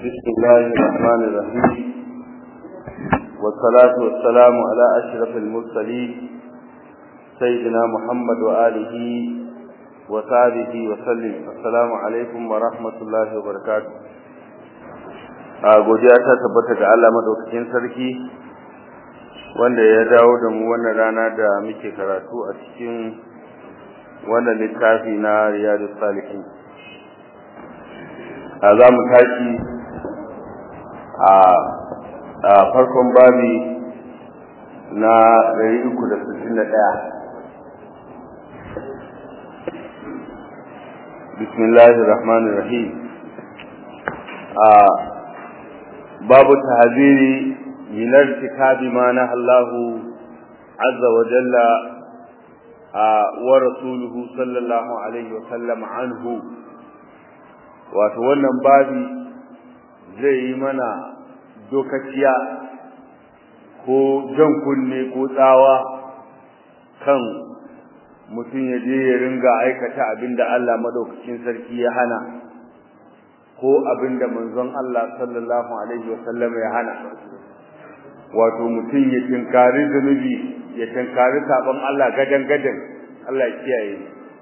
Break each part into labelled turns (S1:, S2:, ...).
S1: بسم الله الرحمن الرحيم والصلاة والسلام على أشرف المرسلين سيدنا محمد وآله وصحبه وسلم السلام عليكم ورحمة الله وبركاته a godiya ta tabbata ga Allah madaukakin sarki wanda ya dawo da mu wannan rana da muke karatu a cikin wannan littafi na Riyadus Salihin a za mu tashi a farkon babi na 361 bismillahir rahmanir rahim a babu tahziri min irtikabi ma nahallahu azza wa jalla wa rasuluhu sallallahu alaihi wa sallam anhu wato wannan babi zai yi mana dokaciya ko jan kunne ko tsawa kan mutum ya je ya ringa aikata abinda Allah madaukakin sarki ya hana ko abinda manzon Allah sallallahu alaihi wasallam ya hana wato mutum ya tinkari zunubi ya tinkari sabon Allah gadan gadan Allah ya kiyaye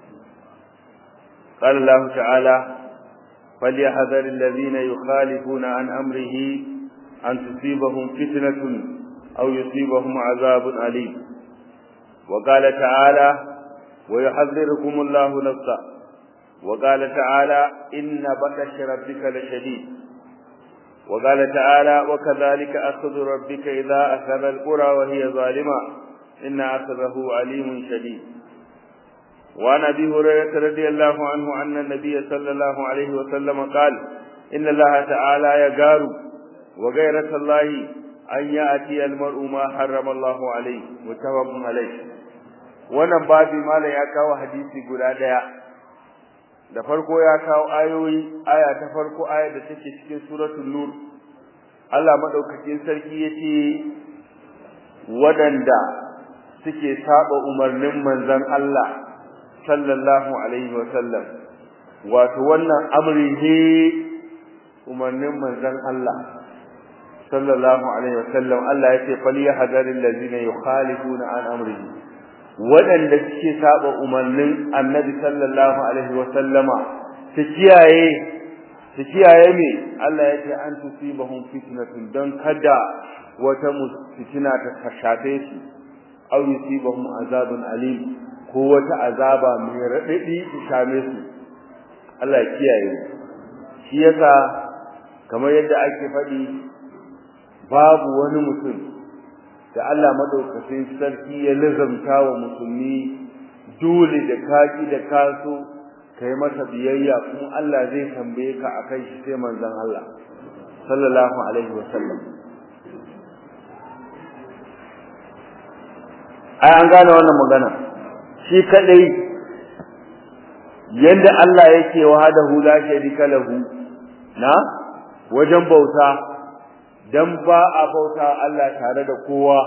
S1: قال الله تعالى فليحذر الذين يخالفون عن أمره أن تصيبهم فتنة أو يصيبهم عذاب أليم وقال تعالى ويحذركم الله نفسه وقال تعالى إن بطش ربك لشديد وقال تعالى وكذلك أخذ ربك إذا أخذ القرى وهي ظالمة إن أخذه عليم شديد وعن ابي هريره رضي الله عنه ان النبي صلى الله عليه وسلم قال ان الله تعالى يغار وغيرة الله ان ياتي المرء ما حرم الله عليه متفق عليه wannan babi malam ya kawo hadisi guda daya da farko ya kawo ayoyi aya ta farko aya da take cikin suratul nur Allah madaukakin sarki yace wadanda suke saba umarnin manzon Allah sallallahu alaihi wa sallam wato wannan amri ne umarnin manzon Allah sallallahu alaihi wa sallam Allah yace falyahdharil ladina yukhalifuna an amrihi wadanda suke saba umarnin annabi sallallahu alaihi wa sallama su kiyaye su kiyaye me Allah yace an tusibahum fitnatun dan kada wata fitina ta shafe su aw yusibahum azabun alim ko wata azaba mai raɗaɗi ta same su Allah ya kiyaye shi yasa kamar yadda ake faɗi babu wani mutum da Allah madaukakin sarki ya lazamta wa musulmi dole da kaki da kaso kai masa biyayya kuma Allah zai tambaye ka akan shi sai manzon Allah sallallahu alaihi wasallam ai an gane wannan magana shi kadai yanda Allah yake wahdahu la sharika lahu na wajen bauta dan ba a bauta Allah tare da kowa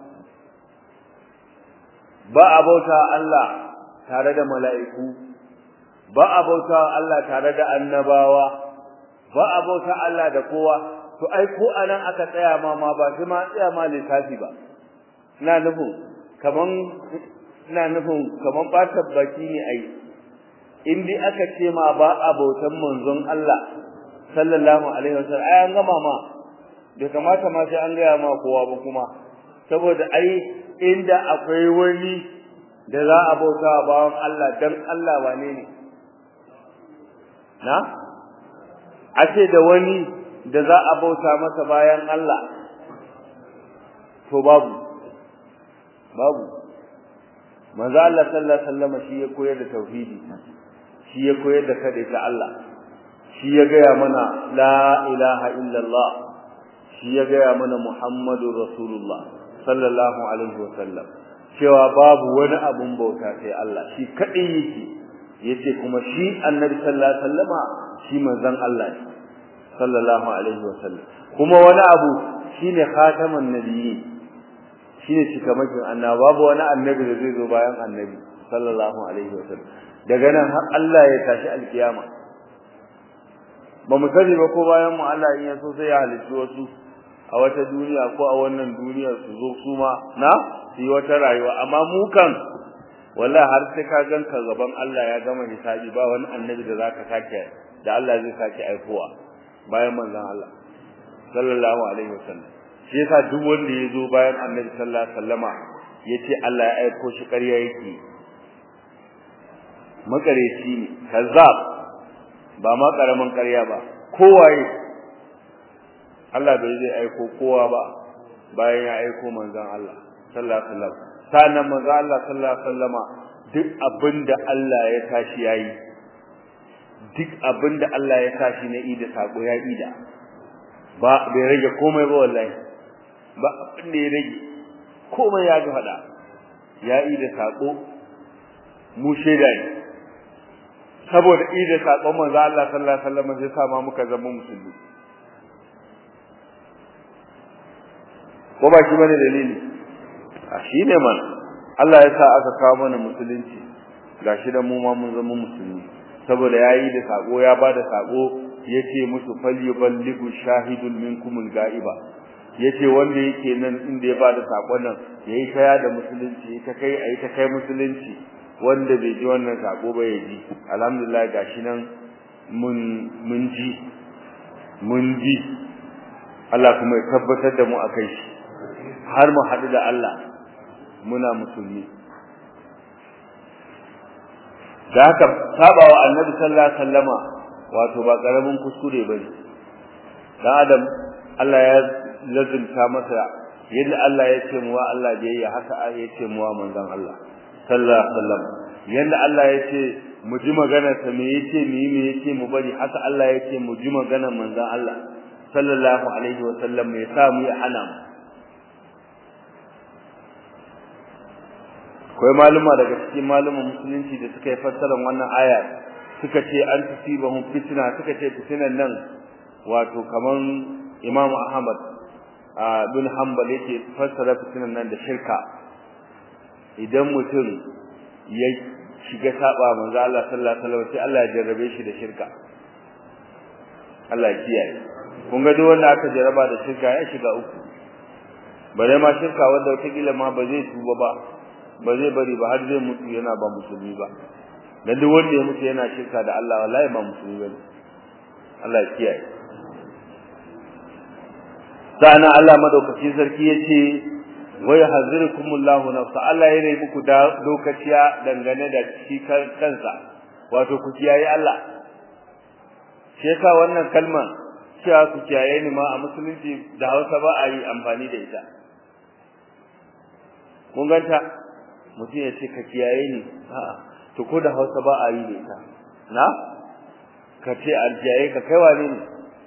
S1: ba a bauta Allah tare da mala'iku ba a bauta Allah tare da annabawa ba a bauta Allah da kowa to ai ko anan aka tsaya ma ma ba sai ma tsaya ma lissafi ba ina nufin kaman ina nufin kaman batar baki ne ai in dai aka ce ma ba abotan manzon Allah sallallahu alaihi wasallam ai an gama ma bai kamata ma sai an gaya ma kowa ba kuma saboda ai inda akwai wani da za a bauta bawan Allah dan Allah wane ne na a ce da wani da za a bauta masa bayan Allah to babu babu manzo Allah sallallahu alaihi wasallam shi ya koyar da tauhidi shi ya koyar da kada ta Allah shi ya gaya mana la ilaha illallah shi ya gaya mana muhammadur rasulullah sallallahu alaihi wasallam cewa babu wani abun bauta sai Allah shi kadai yake yace kuma shi annabi sallallahu alaihi wasallama shi manzon Allah ne sallallahu alaihi wasallam kuma wani abu shine khataman nabiyyi shine cikamakin annabi babu wani annabi da zai zo bayan annabi sallallahu alaihi wasallam daga nan har Allah ya tashi alkiyama ba mu sani ba ko bayan mu Allah in ya so sai ya halitta wasu a wata duniya ko a wannan duniyar su zo su ma na su yi wata rayuwa amma mu kan wallahi har sai ka ganka gaban Allah ya gama hisabi ba wani annabi da zaka sake da Allah zai sake aikowa bayan manzon Allah sallallahu alaihi wasallam shi yasa duk wanda ya zo bayan annabi sallallahu alaihi wasallama yace Allah ya aiko shi ƙarya yake makareci ne kazzab ba ma karamin ƙarya ba kowaye Allah bai zai aiko kowa ba bayan ya aiko manzon Allah sallallahu alaihi wasallam sanan manzon Allah sallallahu alaihi wasallama duk abinda Allah ya tashi yayi duk abinda Allah ya tashi na ida sako ya ida ba bai rage komai ba wallahi ba abin da ya rage komai ya ga fada ya ida sako mu shaida ne saboda ida sakon manzo Allah sallallahu alaihi wasallam sai sa ma muka zama musulmi ko ba shi bane dalili a shine man Allah ya sa aka kawo mana musulunci gashi da mu ma mun zama musulmi saboda yayi da sako ya bada sako yace musu falyuballighu shahidun minkumul ga'iba yace wanda yake nan inda ya bada sakon nan yayi kaya da musulunci ta kai ayi ta kai musulunci wanda bai ji wannan sako ba ya ji alhamdulillah gashi nan mun mun ji mun ji Allah kuma ya tabbatar da mu akai shi har mu haɗu da Allah muna musulmi da haka sabawa annabi sallallahu alaihi wasallama wato ba karamin kuskure bane dan adam Allah ya lazimta masa yadda Allah ya ce mu wa Allah biyayya haka ya ce mu wa manzon Allah sallallahu alaihi wasallam yanda Allah ya ce mu ji magana sa me yace mu yi me yace mu bari haka Allah ya ce mu ji magana manzon Allah sallallahu alaihi wasallam me sa mu yi hana mu akwai maluma daga cikin maluman musulunci da suka yi fassarar wannan aya suka ce an tusibahum fitna suka ce fitnan nan wato kaman Imam Ahmad bin Hanbal yake fassara fitnan nan da shirka idan mutum ya shiga saba manzo Allah sallallahu alaihi wasallam sai Allah ya jarrabe shi da shirka Allah ya kiyaye kun ga duk wanda aka jarraba da shirka ya shiga uku bare ma shirka wanda wata kila ma ba zai tuba ba ba zai bari ba har zai mutu yana ba musulmi ba dan duk wanda ya mutu yana shirka da Allah wallahi ba musulmi bane Allah ya kiyaye sana Allah madaukaki sarki yace wa yahzirukumullahu nafsa Allah yana muku da lokaciya dangane da shi kansa wato ku kiyaye Allah shi yasa wannan kalma cewa ku kiyaye ni ma a musulunci da Hausa ba a yi amfani da ita mun ganta mutum ya ce ka kiyaye ni a'a to ko da Hausa ba a yi da ita na ka ce aljiyaye ka kai wane ne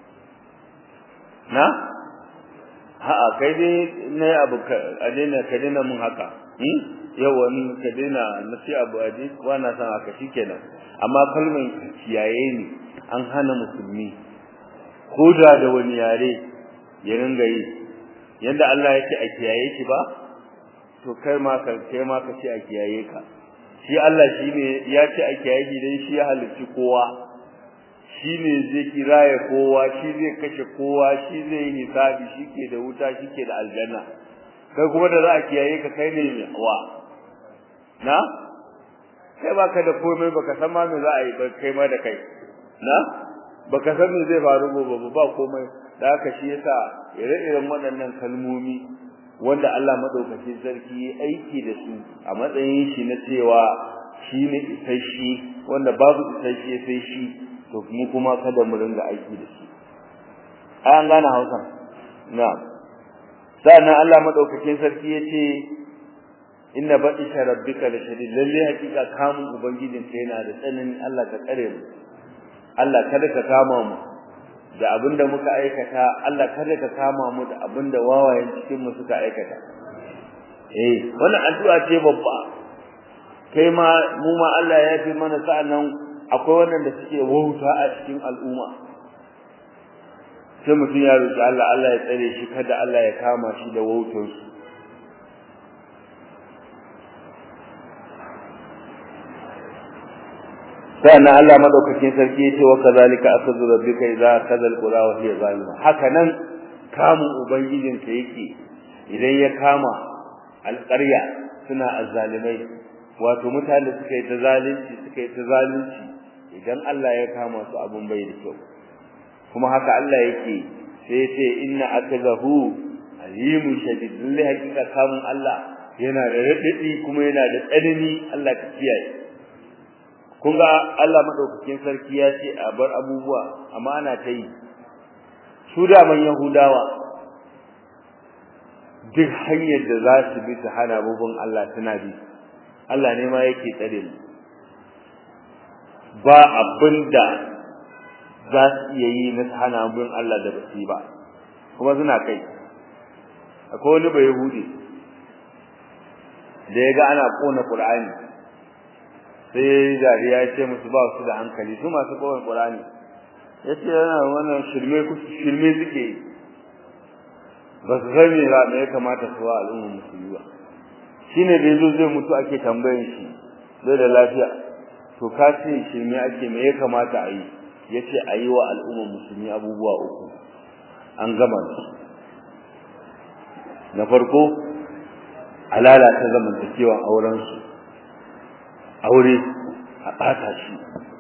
S1: na a'a kai dai ne abu ka daina ka daina mun haka hmm yau wani ka daina na ce abu a ji na san haka shikenan amma kalmar kiyaye ni an hana musulmi ko da da wani yare ya ringa yi yanda Allah yake a kiyaye shi ba to kai ma ka kai ma ka ce a kiyaye ka shi Allah shine ya ce a kiyaye shi dan shi ya halicci kowa shine zai kiraye kowa shi zai kashe kowa shi zai yi hisabi shike da wuta shike da aljanna kai kuma da za a kiyaye ka kai ne wa na kai baka da komai baka san ma me za a yi ba kai ma da kai na baka san me zai faru gobe ba komai da haka shi yasa ire-iren waɗannan kalmomi wanda Allah madaukakin sarki ya aiki da su a matsayin shi na cewa shi ne isasshe wanda babu isasshe sai shi to mu kuma kada mu ringa aiki da shi ai an gane Hausa na'am sannan Allah madaukakin sarki yace inna batisha rabbika la shadid lalle hakika kamun ubangijin ka yana da tsanani Allah ka kare mu Allah kada ka kama mu da abinda muka aikata Allah kada ka kama mu da abinda wawayen cikin mu suka aikata eh wannan addu'a ce babba kai ma mu ma Allah ya fi mana sa'annan akwai wannan da suke wauta a cikin al'umma sai mutum ya roki Allah Allah ya tsare shi kada Allah ya kama shi da wautar su sannan Allah madaukakin sarki ya ce wa kazalika akhadhu rabbika idza akhadha alqura wa hiya zalima haka nan kamun ubangijinka yake idan ya kama alƙarya suna azzalimai wato mutane suka yi ta zalunci suka yi ta zalunci idan Allah ya kama su abun bai da kyau kuma haka Allah yake sai ya ce inna akazahu alimun shadid lalle hakika kamun Allah yana da radadi kuma yana da tsanani Allah ka kiyaye kun ga Allah madaukakin sarki ya ce a bar abubuwa amma ana ta yi su da man yahudawa duk hanyar da za su bi su hana abubuwan Allah tana bi Allah ne ma yake tsare mu ba abinda za su iya yi na hana abubuwan Allah da basu yi ba kuma suna kai akwai wani bai yahudi da ya ga ana kona qur'ani sai dariya ya ce musu ba su da hankali su masu kona qur'ani ya ce yana wannan shirme shirme suke yi ba su san me me ya kamata su wa al'ummar musulmi ba shine da yazo zai mutu ake tambayan shi bai da lafiya to ka ce shirme ake me ya kamata a yi yace a yi wa al'ummar musulmi abubuwa uku an gama su na farko a lalata zamantakewan aurensu aure a ɓata shi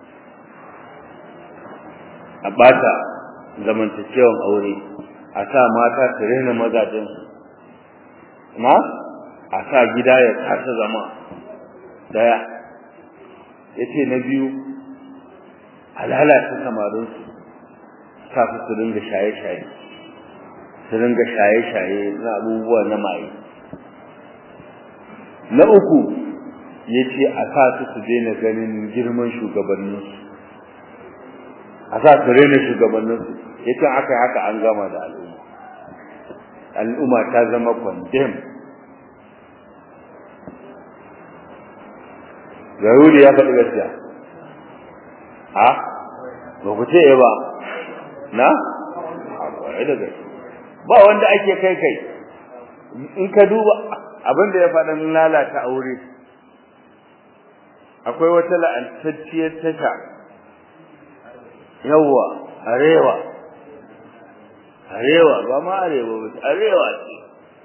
S1: a ɓata zamantakewan aure a sa mata su rena mazajensu ma a sa gida ya kasa zama daya ya ce na biyu a lalata samarinsu sa su su ringa shaye-shaye su ringa shaye-shaye na abubuwa na maye na uku ya ce a sa su su daina ganin girman shugabanninsu a sa su rena shugabanninsu ya ce aka haka an gama da al'umma al'umma ta zama condemn Yahudi ya faɗi gaskiya ha ba ku ce ba na a da gaskiya ba wanda ake kai kai in ka duba abin da ya faɗa lalata aure akwai wata la'antacciyar tasha yawwa arewa arewa ba ma arewa ba arewa ce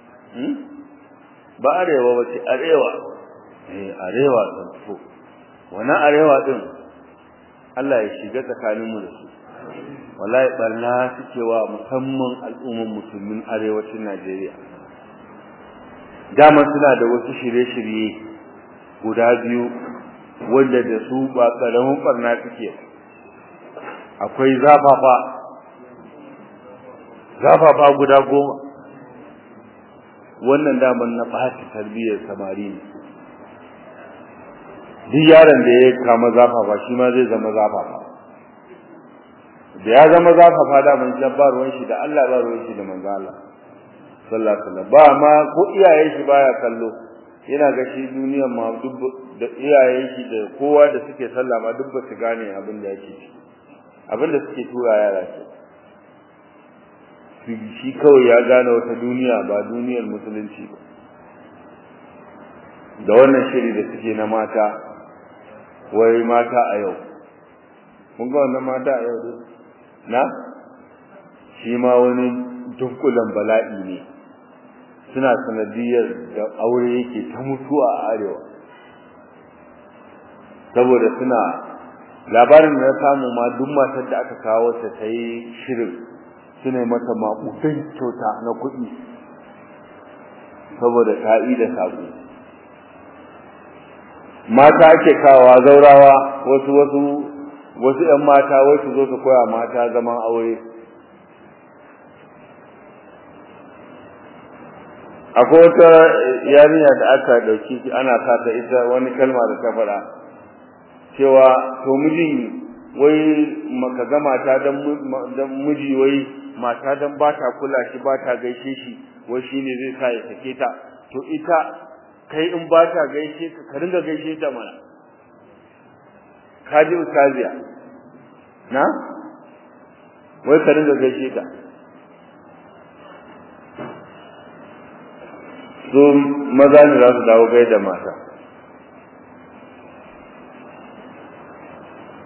S1: ba arewa ba ce arewa eh arewa sun fito wannan arewa din Allah ya shiga tsakaninmu da su wallahi barna suke wa musamman al'umman musulmin arewacin Najeriya dama suna da wasu shirye-shirye guda biyu wanda da su ba karamin barna suke akwai zafafa zafafa guda goma wannan daman na ɓata tarbiyyar samari ne duk yaron da ya kama zafafa shi ma zai zama zafafa da ya zama zafafa da man ba ruwan shi da Allah ba ruwan shi da manzo Allah sallallahu alaihi wasallam ba ma ko iyayen shi baya kallo yana ga shi duniyar ma duk da iyayen shi da kowa da suke sallah ma duk ba su gane abin da yake ci abin da suke tura yara ce shi kawai ya gane wata duniya ba duniyar musulunci ba da wannan shiri da suke na mata wai mata a yau kun ga wannan mata a yau na shi ma wani dunkulan bala'i ne suna sanadiyar da aure yake ta mutuwa a arewa saboda suna labarin da na samu ma duk matar da aka kawo ta ta yi shirin suna mata maƙudan kyauta na kuɗi saboda ta'i da saƙo mata ake kawa zaurawa wasu wasu wasu ƴan mata wai su zo su koya mata zaman aure akwai wata yarinya da aka dauki ana sa ta ita wani kalma da ta faɗa cewa to miji wai maka ga mata dan dan miji wai mata dan ba ta kula shi ba ta gaishe shi wai shine zai sa ya sake ta to ita kai in ba ta gaishe ka ka ringa gaishe ta mana ka ji ustaziya na wai ka ringa gaishe ta su maza ne za su dawo gai da mata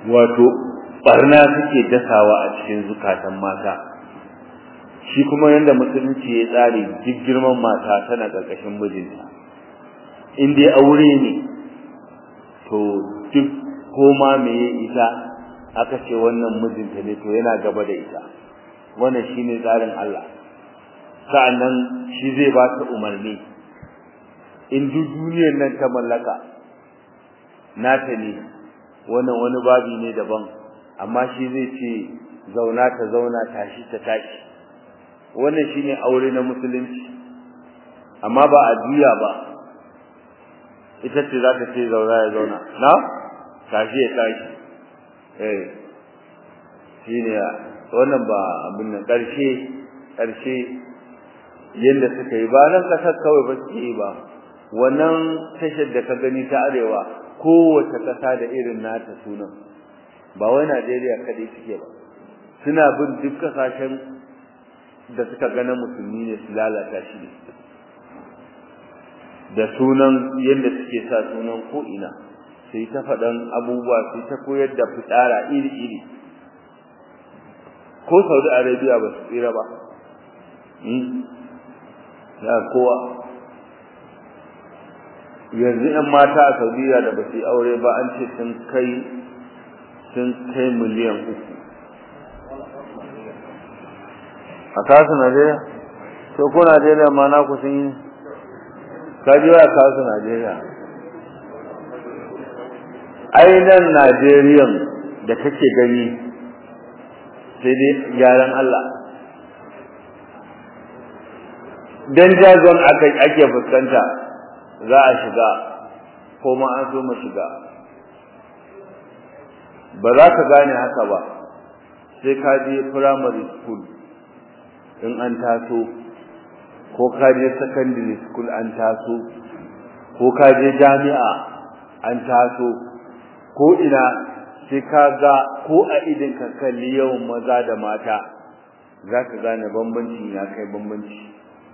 S1: wato barna suke dasawa a cikin zukatan mata shi kuma yanda musulunci ya tsare duk girman mata tana ƙarƙashin mijinta in dai aure ne to duk koma me ita aka ce wannan mijinta ne to yana gaba da ita wannan shine tsarin Allah sa'annan shi zai ba ta umarni in duk duniyar nan ta mallaka nata ne wannan wani babi ne daban amma shi zai ce zauna ta zauna tashi ta tashi wannan shine aure na musulunci amma ba a juya ba ita ce za ta ce zauna ya zauna na tashi ya tashi eh shine wannan ba abin nan karshe karshe yanda suka yi ba nan kasar kawai ba su yi ba wannan tashar da ka gani ta arewa kowace kasa da irin nata sunan ba wai Najeriya kadai suke ba suna bin duk kasashen da suka gana musulmi ne su lalata shi ne da sunan yadda suke sa sunan ko ina sai ta faɗan abubuwa sai ta koyar da fitsara iri-iri ko Saudi Arabia ba su tsira ba ya kowa yanzu ‘yan mata a Saudiya da ba su yi aure ba an ce sun kai sun kai miliyan uku a kasu Najeriya? to ko Najeriya ma na ku sun yi kaji wa kasu Najeriya ainihin Najeriyan da kake gani sai dai gyaran Allah dan jagon ake fuskanta za a shiga ko ma an so mu shiga ba za ka gane haka ba sai ka je primary school in an taso ko ka je secondary school an taso ko ka je jami'a an taso ko ina sai ka ga ko a idin ka kalli yawan maza da mata za ka gane bambancin ya kai bambanci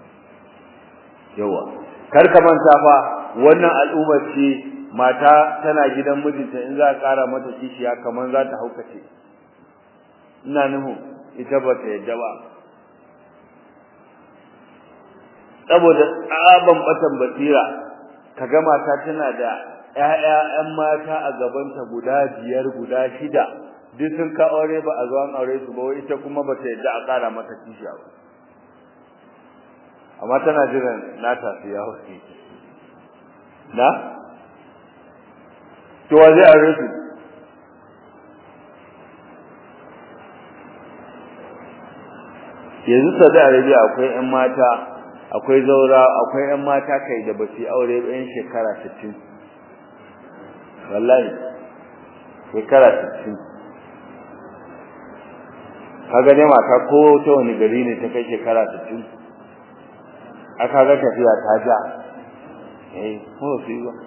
S1: yawa kar ka manta fa wannan al'ummar ce mata tana gidan mijinta in za a kara mata kishiya kamar za ta haukace ina nuhu ita ba ta yadda ba saboda tsaban batan basira kaga mata tana da ƴaƴa ƴan mata a gabanta guda biyar guda shida duk sun ka aure ba a zo an aure su ba wai ita kuma ba ta yadda a kara mata kishiya ba amma tana jiran nata su ya hauke na to wa zai aure su yanzu Saudi Arabia akwai ƴan mata akwai zaura akwai ƴan mata kai da basu aure ba ƴan shekara 60 wallahi shekara 60 kaga ne mata ko ta wani gari ne ta kai shekara 60 aka ga tafiya ta ja eh ko su ba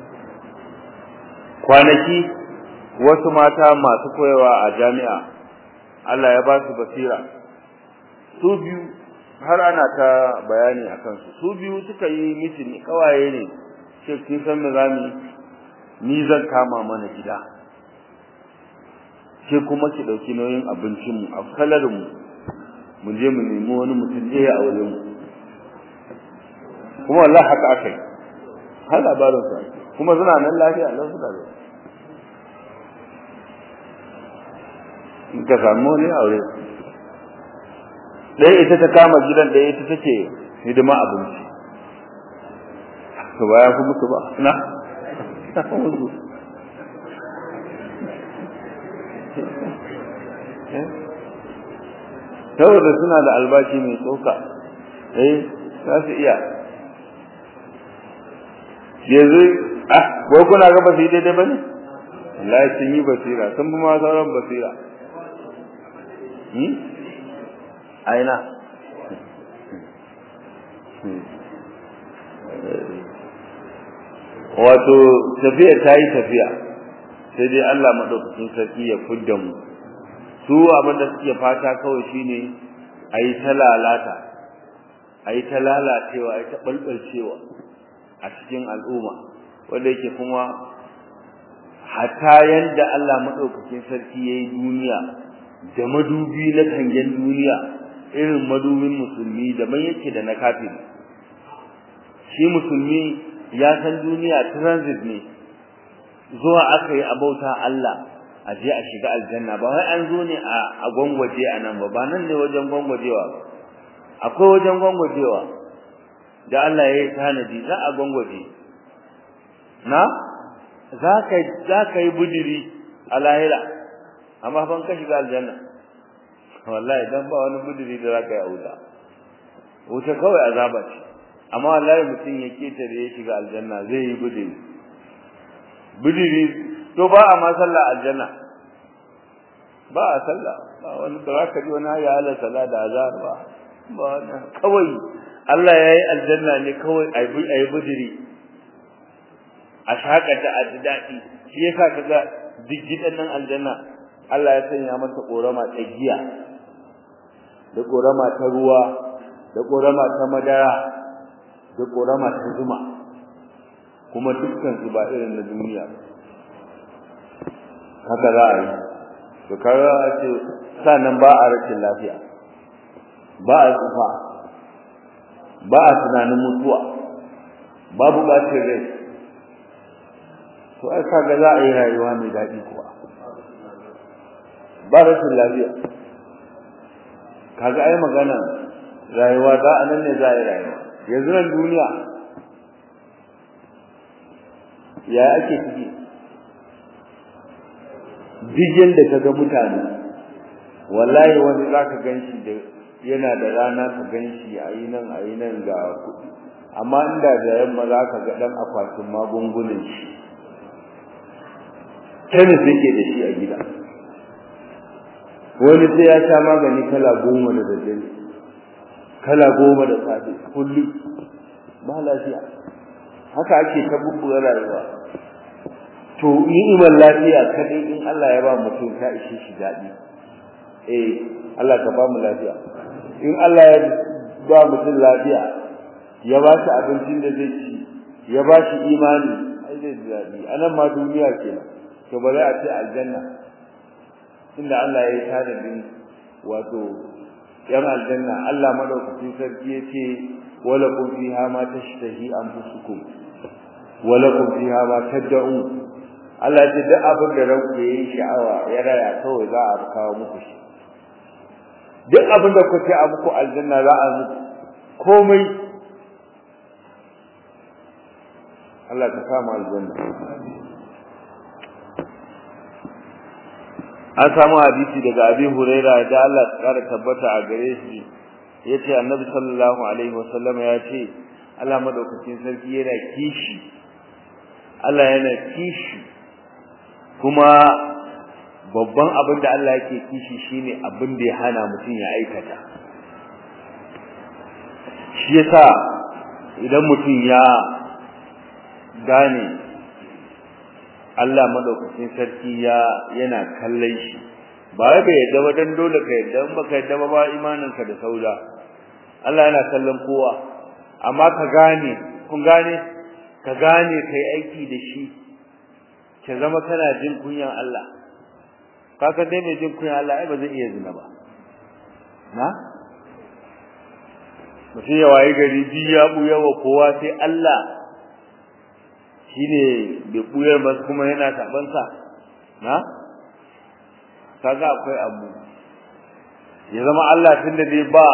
S1: kwanaki wasu mata masu koyawa a jami'a Allah ya ba su basira su biyu har ana ta bayani akan su su biyu suka yi mitin kawaye ne ce kin san me zamu ni zan kama mana gida ke kuma ki dauki nauyin abincin mu a kalarin mu mu je mu nemi wani mutum ɗaya a wajen mu kuma wallahi haka akai har labarin sa kuma suna nan lafiya Allah su da in ka samu ne aure ɗaya ita ta kama gidan ɗaya ita take hidima abinci to baya ku mutu ba na saboda suna da albashi mai tsoka eh za su iya yanzu ah ko kuna ga basu yi daidai bane wallahi sun yi basira sun bi ma sauran basira hmm aina wato tafiya ta yi tafiya sai dai Allah madaukakin sarki ya fudda mu su abin da suke fata kawai shine ayi ta lalata ayi ta lalacewa ayi ta balbalcewa a cikin al'umma wanda yake kuma hatta yanda Allah madaukakin sarki yayi duniya da madubi na kangen duniya irin madubin musulmi da man yake da na kafiri shi musulmi ya san duniya transit ne zuwa aka yi abauta Allah a je a shiga aljanna ba wai an zo ne a gwangwaje a nan ba ba nan ne wajen gwangwajewa ba akwai wajen gwangwajewa da Allah ya yi tanadi za a gwangwaje na za ka za ka yi bujiri a lahira amma ban ka shiga aljanna wallahi dan ba wani bujiri da za ka yi a wuta wuta kawai azaba ce amma wallahi mutum ya ketare ya shiga aljanna zai yi bujiri bujiri to ba a ma sallah aljanna ba a sallah ba wani da za ka ji wani ya ala sallah da azhar ba ba wannan kawai Allah ya yi aljanna ne kawai a yi bujiri a shakata a ji daɗi shi yasa kaga duk gidan nan aljanna Allah ya sanya masa korama ta giya da korama ta ruwa da korama ta madara da korama ta zuma kuma dukkan su ba irin na duniya haka za a yi to kaga a ce sannan ba a rashin lafiya ba a tsufa ba a tunanin mutuwa babu bacin rai to ai kaga za a yi rayuwa mai daɗi kuwa ba rashin lafiya kaga ai magana rayuwa za a nan ne za a yi rayuwa yanzu nan duniya ya ake ciki duk da kaga mutane wallahi wani za ka gan shi da yana da rana ka gan shi a yi nan a yi nan ga kuɗi amma inda da yamma za ka ga ɗan akwatin magungunan shi kemis yake da shi a gida wani sai ya sha magani kala goma da daddare kala goma da safe kullum ba lafiya haka ake ta bubbuga rayuwa to ni'imar lafiya kadai in Allah ya ba mutum ta ishe shi daɗi eh Allah ka ba mu lafiya in Allah ya ba mutum lafiya ya ba shi abincin da zai ci ya ba shi imani ai zai ji daɗi anan ma duniya kenan to ba za a ce aljanna inda Allah ya yi tanadin wato yan aljanna Allah madaukakin sarki ya ce wala kun fiha ma tashtahi anfusukum wala kun fiha ma tad'un Allah ce duk abin da ranku yayi sha'awa ya raya kawai za a kawo muku shi duk abin da kuke a muku aljanna za a muku komai Allah ka samu aljanna an samu hadisi daga Abi Huraira da Allah ya kara tabbata a gare shi yace Annabi sallallahu alaihi wasallam ya ce Allah madaukakin sarki yana kishi Allah yana kishi kuma babban abin da Allah yake kishi shine abin da ya hana mutum ya aikata shi yasa idan mutum ya gane Allah madaukakin sarki ya yana kallon shi ba wai bai yadda ba dan dole ka yadda in baka yadda ba ba imaninka da sauda Allah yana kallon kowa amma ka gane kun gane ka gane kai aiki da shi ka zama kana jin kunyan Allah kaka dai mai jin kunyan Allah ai ba zai iya zina ba na mutum ya waye gari biyu ya buya wa kowa sai Allah shine bai buyar ba kuma yana taban sa na kaga akwai abu ya zama Allah tunda dai ba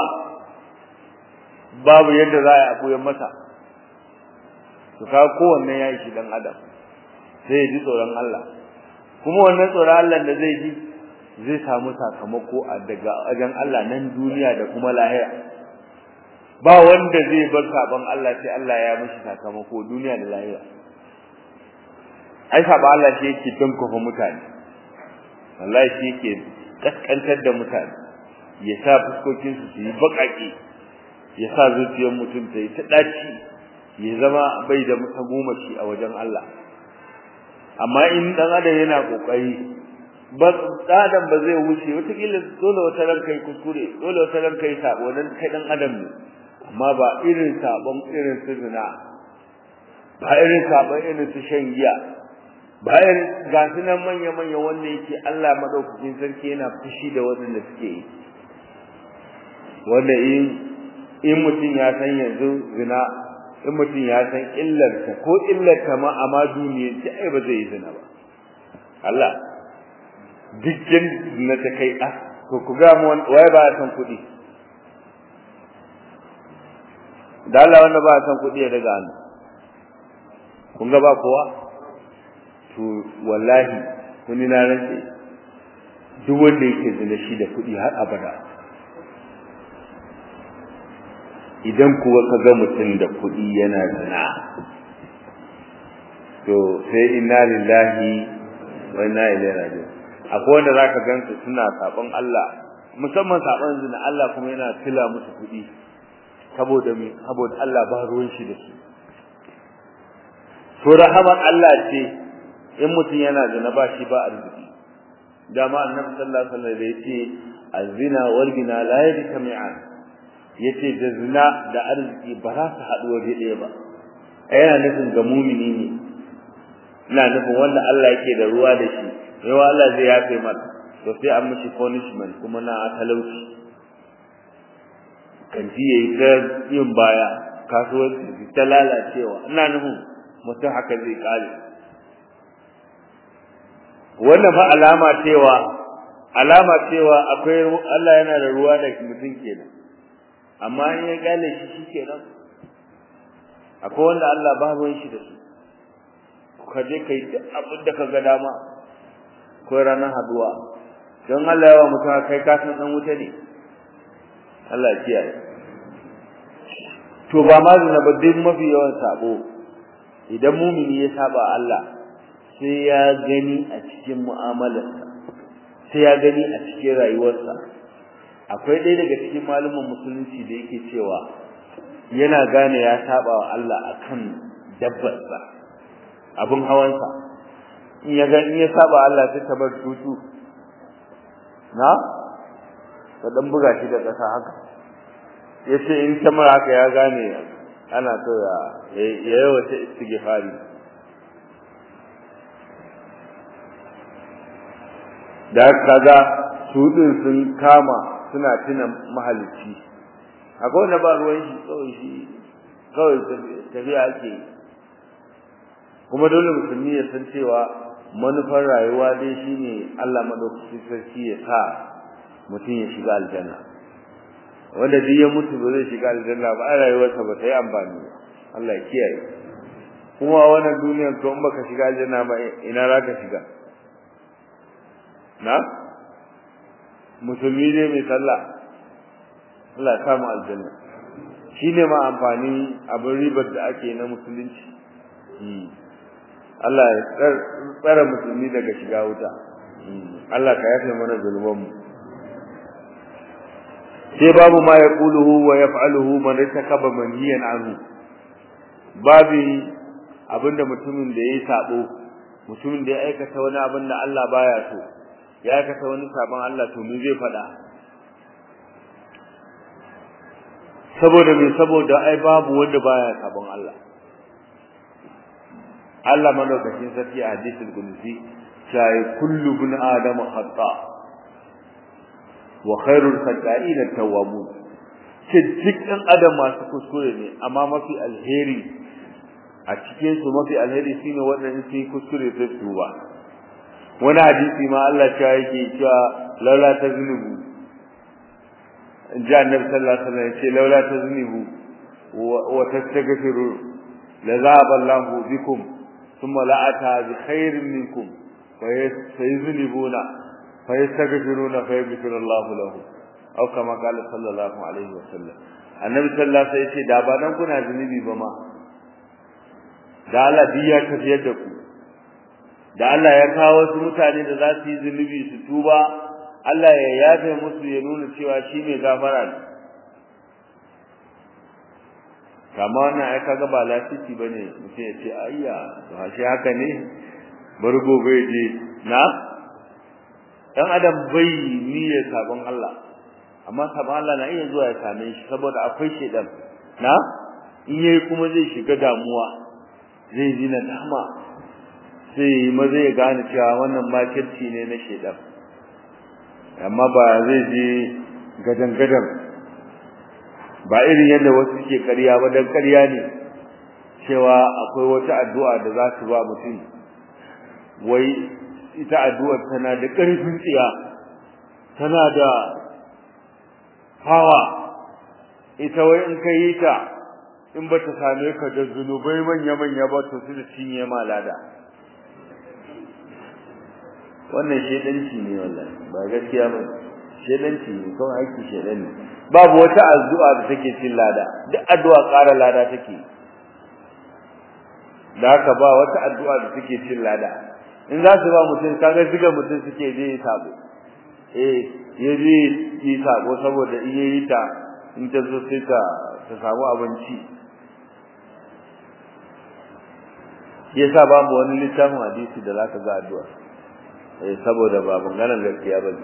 S1: babu yadda za a buyar masa to kaga kowanne ya yi shi dan adam sai ji tsoron Allah kuma wannan tsoron Allah da zai ji zai samu sakamako a daga wajen Allah nan duniya da kuma lahira ba wanda zai bar sabon Allah sai Allah ya mishi sakamako duniya da lahira ai sabon Allah shi yake tankofa mutane wallahi shi yake kaskantar da mutane ya sa fuskokin su su yi bakaki ya sa zuciyar mutum ta yi ta daci ya zama bai da mutagomashi a wajen Allah amma in dan adam yana kokari ba adam ba zai wuce wata kila dole wata ran kai kuskure dole wata ran kai sabo dan kai dan adam ne amma ba irin sabon irin su zina ba irin sabon irin su shan giya bayan ga su nan manya manya wanda yake Allah madaukakin sarki yana fushi da waɗanda suke yi wanda in in mutum ya san yanzu zina in mutum ya san illarta ko illarta ma amma duniya ce ai ba zai yi zina ba Allah dukkan na ta kai a to ku ga mu waye ba san kuɗi da Allah wanda ba san kuɗi ya daga hannu kun ga ba kowa to wallahi kuni na rantse duk wanda yake zina shi da kuɗi har abada idan kuwa ka ga mutum da kuɗi yana zina to sai inna lillahi wa inna ilaihi raji'un akwai wanda zaka gansu suna sabon Allah musamman sabon zina Allah kuma yana tila musu kuɗi saboda me saboda Allah ba ruwan shi da su to rahamar Allah ce in mutum yana zina ba shi ba arziki dama annabi sallallahu alaihi wasallam yace azina wal gina la yajtami'an yace da zina da arziki ba za su haɗu waje ɗaya ba yana nufin ga mumini ne ina nufin wanda Allah yake da ruwa da shi yawa Allah zai yafe mata to sai an mishi punishment kuma na talauci kanti yayi ta yin baya kasuwanci ta lalacewa ina nufin mutum haka zai kare wannan fa alama cewa alama cewa akwai Allah yana da ruwa da mutum kenan amma in ya gane shi shikenan akwai wanda Allah ba ruwan shi da su ka je kai duk abin da ka ga dama ko ranar haduwa don Allah yawa mutum kai ka san dan wuta ne Allah ya kiyaye to ba ma zina ba duk mafi yawan sabo idan mumini ya saba Allah sai ya gani a cikin mu'amalarsa sai ya gani a cikin rayuwarsa akwai ɗaya daga cikin malaman musulunci da yake cewa yana gane ya saba wa Allah akan dabbarsa abun hawansa in ya ga in ya saba Allah sai ta bar tutu na ta dan buga shi da ƙasa haka yace in ta mara haka ya gane ana so ya yayi wata istighfari da kaga su din sun kama suna tuna mahalicci akwai wanda ba ruwan shi kawai shi kawai tafiya ake kuma dole musulmi ya san cewa manufar rayuwa dai shine Allah madaukakin sarki ya sa mutum ya shiga aljanna wanda duk ya mutu ba zai shiga aljanna ba a rayuwarsa ba ta yi amfani ba Allah ya kiyaye kuma wannan duniyar to in baka shiga aljanna ba ina za ka shiga na musulmi dai mai sallah Allah ya kama aljanna shine ma amfani abin ribar da ake na musulunci Allah ya tsara musulmi daga shiga wuta Allah ka yafe mana zulmanmu sai babu ma yaquluhu wa yaf'aluhu man itakaba manhiyan anhu babu abinda mutumin da yayi sabo mutumin da ya aikata wani abin da Allah baya so ya aikata wani sabon Allah to me zai fada saboda me saboda ai babu wanda baya sabon Allah Allah madaukakin sarki a hadisul qudsi sai kullu bin adama khata wa khairul khata'in at-tawwabun ce dukkan adam masu kuskure ne amma mafi alheri a cikin su mafi alheri shine wanda sai kuskure sai tuba wani hadisi ma Allah ya yake cewa laula taznubu ja annabi sallallahu alaihi wasallam ce laula taznubu wa tastaghfiru la zaba Allahu bikum thumma la ata bi khairin minkum fa yuzlibuna fa yastaghfiruna fa yaghfiru Allahu lahu aw kama qala sallallahu alaihi wasallam annabi sallallahu alaihi wasallam ce da ba nan kuna zunubi ba ma da Allah biya tafiyar da ku da Allah ya kawo wasu mutane da za su yi zunubi su tuba Allah ya yafe musu ya nuna cewa shi mai gafara ne kama wannan ai kaga ba lafici bane mutum ya ce ayya to shi haka ne bari gobe je na dan adam bai niyyar sabon Allah amma sabon Allah na iya zuwa ya same shi saboda akwai shedan na in yayi kuma zai shiga damuwa zai ji nadama sai maza ya gane cewa wannan makirci ne na shedan amma ba zai je gadan gadan ba irin yadda wasu ke ƙarya ba dan ƙarya ne cewa akwai wata addu'a da za su ba mutum wai ita addu'ar tana da ƙarfin tsiya tana da hawa ita wai in ka yi ta in ba ta same ka da zunubai manya-manya ba to su da cinye ma lada wannan shedanci ne wallahi ba gaskiya ba shedanci ne kawai aiki shedan ne babu wata addu'a da take cin lada duk addu'a ƙara lada take da haka ba wata addu'a da take cin lada in za su ba mutum kaga ziga mutum suke je yi sabo eh ya je yi sabo saboda in yayi ta in ta zo sai ta ta samu abinci yasa babu wani littafin hadisi da zaka ga addu'a eh saboda ba maganar gaskiya bane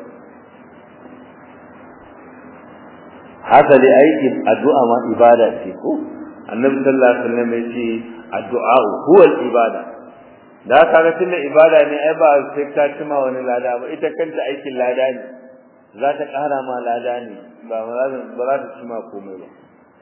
S1: haka dai aiki addu'a ma ibada ce ko annabi sallallahu alaihi wasallam ya ce addu'a huwa ibada da ka ga tunda ibada ne ai ba sai ka cima wani lada ba ita kanta aikin lada ne za ta ƙara ma lada ne ba ba za ta cima komai ba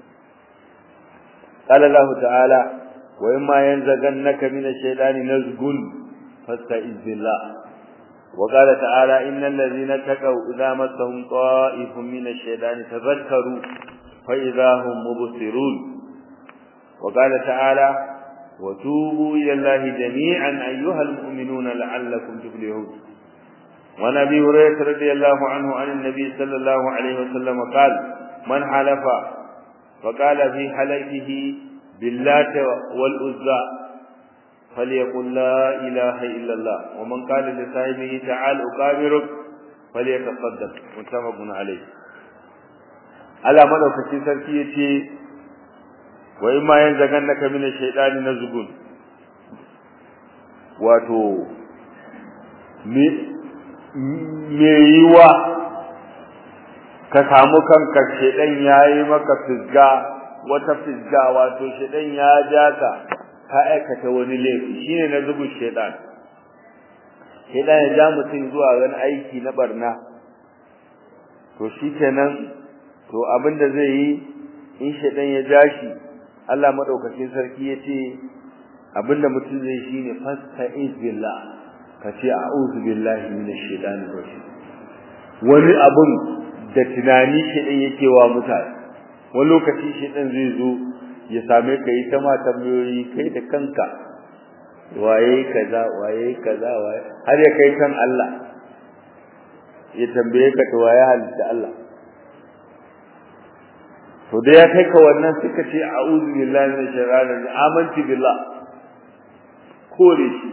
S1: قال الله تعالى وإما ينزغنك من الشيطان نزغ فاستعذ بالله وقال تعالى إن الذين اتقوا إذا مسهم طائف من الشيطان تذكروا فإذا هم مبصرون وقال تعالى وتوبوا إلى الله جميعا أيها المؤمنون لعلكم تفلحون وعن أبي هريرة رضي الله عنه عن النبي صلى الله عليه وسلم قال من حلف فقال في حلفه باللات والعزى فليقل لا إله إلا الله ومن قال لصاحبه تعال أقابرك فليتصدق متفق عليه على مدوكacin sarki yace wa imma yanzagannaka min ash-shaytani nazgun wato me me yiwa ka samu kanka shedan yayi maka fisga wata fisga wato shedan ya jaka ka aikata wani laifi shine na zubu shedan shedan ya ja mutum zuwa wani aiki na barna to shikenan to abinda zai yi in shedan ya ja shi Allah madaukakin sarki yace abinda mutum zai shine fasta'iz billah kace a'udhu billahi minash shaitani rajim wani abun da tunani shedan yake wa mutane wani lokaci shedan zai zo ya same ka yi ta ma tambayoyi kai da kanka waye kaza waye kaza waye har ya kai kan Allah ya tambaye ka to waye halitta Allah to da ya kai ka wannan suka ce a'udhu billahi minash shaitanir rajim amantu billah kore shi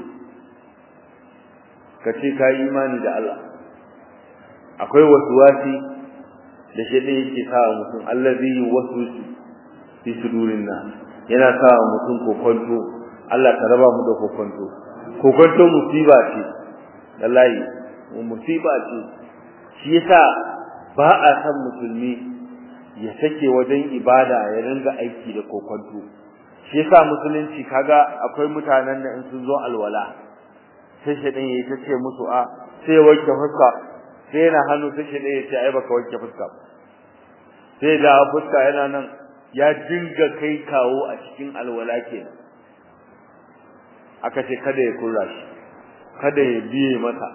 S1: ka ce ka yi imani da Allah akwai wasuwasi da shi da yake sa mutum allazi yuwaswisu fi sudurin nas yana sa mutum kokonto Allah ta raba mu da kokonto kokonto musiba ce wallahi musiba ce shi yasa ba a san musulmi ya sake wajen ibada ya ringa aiki da kokonto shi yasa musulunci kaga akwai mutanen da in sun zo alwala sai shi din yayi tace musu a sai ya wanke fuska sai yana hannu sai shi din yace ai baka wanke fuska sai da fuska yana nan ya dinga kai kawo a cikin alwala kenan aka ce kada ya kura shi kada ya biye mata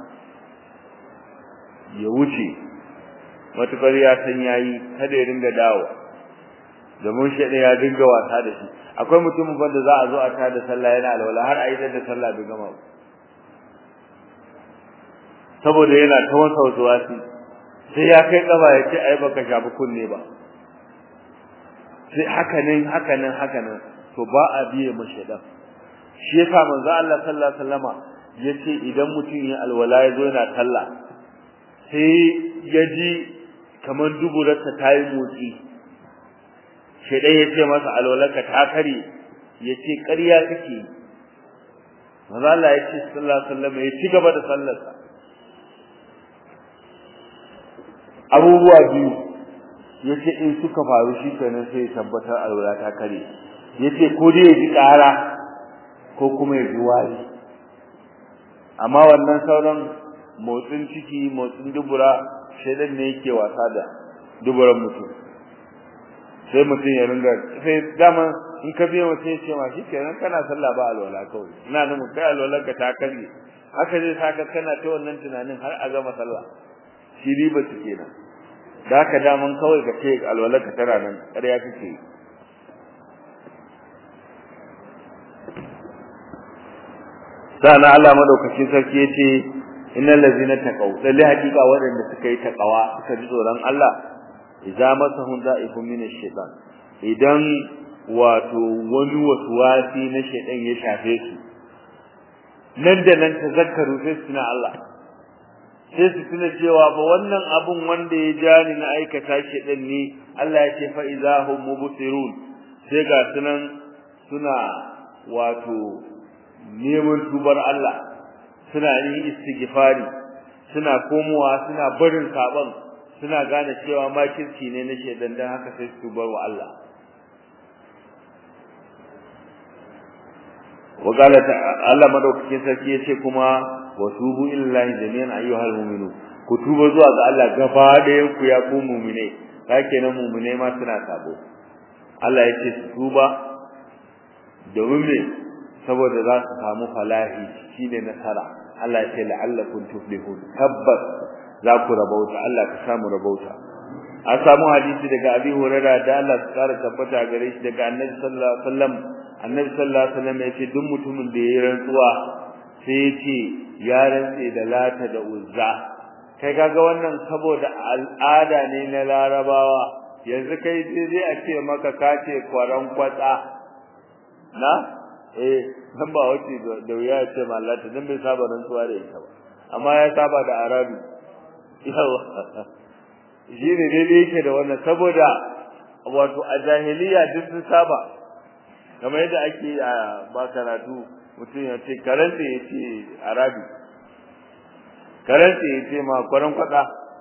S1: ya wuce matukar ya san yayi kada ya dinga dawo domin shi ya dinga wasa da shi akwai mutumin da za a zo a tada sallah yana alwala har a yi da sallah bai gama ba saboda yana ta wasa wasi sai ya kai kaba ya ce ai baka shafi kunne ba sai haka nan haka nan haka nan to ba a biye mashi dan shi yasa manzo Allah sallallahu alaihi wasallama yace idan mutum ya alwala ya zo yana sallah sai ya ji kamar duburarsa ta yi motsi shedan ya ce masa alwalarka ta kare ya ce ƙarya kake manzo Allah ya ce sallallahu alaihi wasallam ya ci gaba da sallarsa abubuwa biyu yace in suka faru shi kenan sai ya tabbatar alwala ta kare yace ko dai ya ji ƙara ko kuma ya ji wari amma wannan sauran motsin ciki motsin dubura shedan ne yake wasa da duburan mutum sai mutum ya ringa sai dama in ka biya mutum ya ce ma shi kenan kana sallah ba alwala kawai ina nufin kai alwalar ka ta karye haka zai saka kana ta wannan tunanin har a gama sallah shi riba su kenan da haka daman kawai ka ce alwalar ka tana nan ƙarya kake yi sana Allah madaukakin sarki yace innal ladzina taqaw lalle hakika waɗanda suka yi taqawa suka ji tsoron Allah idza masahum da'ifun min ash-shaytan idan wato wani waswasi na shaytan ya shafe su nan da nan tazakkaru sai suna Allah sai su tuna cewa ba wannan abun wanda ya ja ni na aikata shaytan ne Allah ya ce fa idza hum mubsirun sai ga sunan suna wato neman tubar Allah suna yin istighfari suna komowa suna barin saban suna gane cewa makirci ne na shedan dan haka sai su tubar wa Allah وقال Allah madaukakin sarki yace kuma watubu illahi jami'an ayyuhal mu'minun ku tuba zuwa ga Allah gaba ɗayan ku ya ku mu'mine kake nan mu'mine ma suna sabo Allah yace su tuba domin me saboda za su samu falahi shine nasara Allah ya ce la'allakum tuflihun tabbas za ku rabauta Allah ka samu rabauta an samu hadisi daga Abi Hurairah da Allah ya kara tabbata gare shi daga Annabi sallallahu alaihi wasallam Annabi sallallahu alaihi wasallam ya ce duk mutumin da yayi rantsuwa sai ya ce ya rantse da lata da uzza kai kaga wannan saboda al'ada ne na larabawa yanzu kai sai a ce maka kace kwaran kwatsa na eh dan ba wace da wuya ya ce mallata dan bai saba rantsuwa da ita ba amma ya saba da arabi yawa shi ne daidai yake da wannan saboda wato a jahiliya duk sun saba kamar yadda ake a ba karatu mutum ya ce karanta ya ce arabi karanta ya ce ma kwaran kwada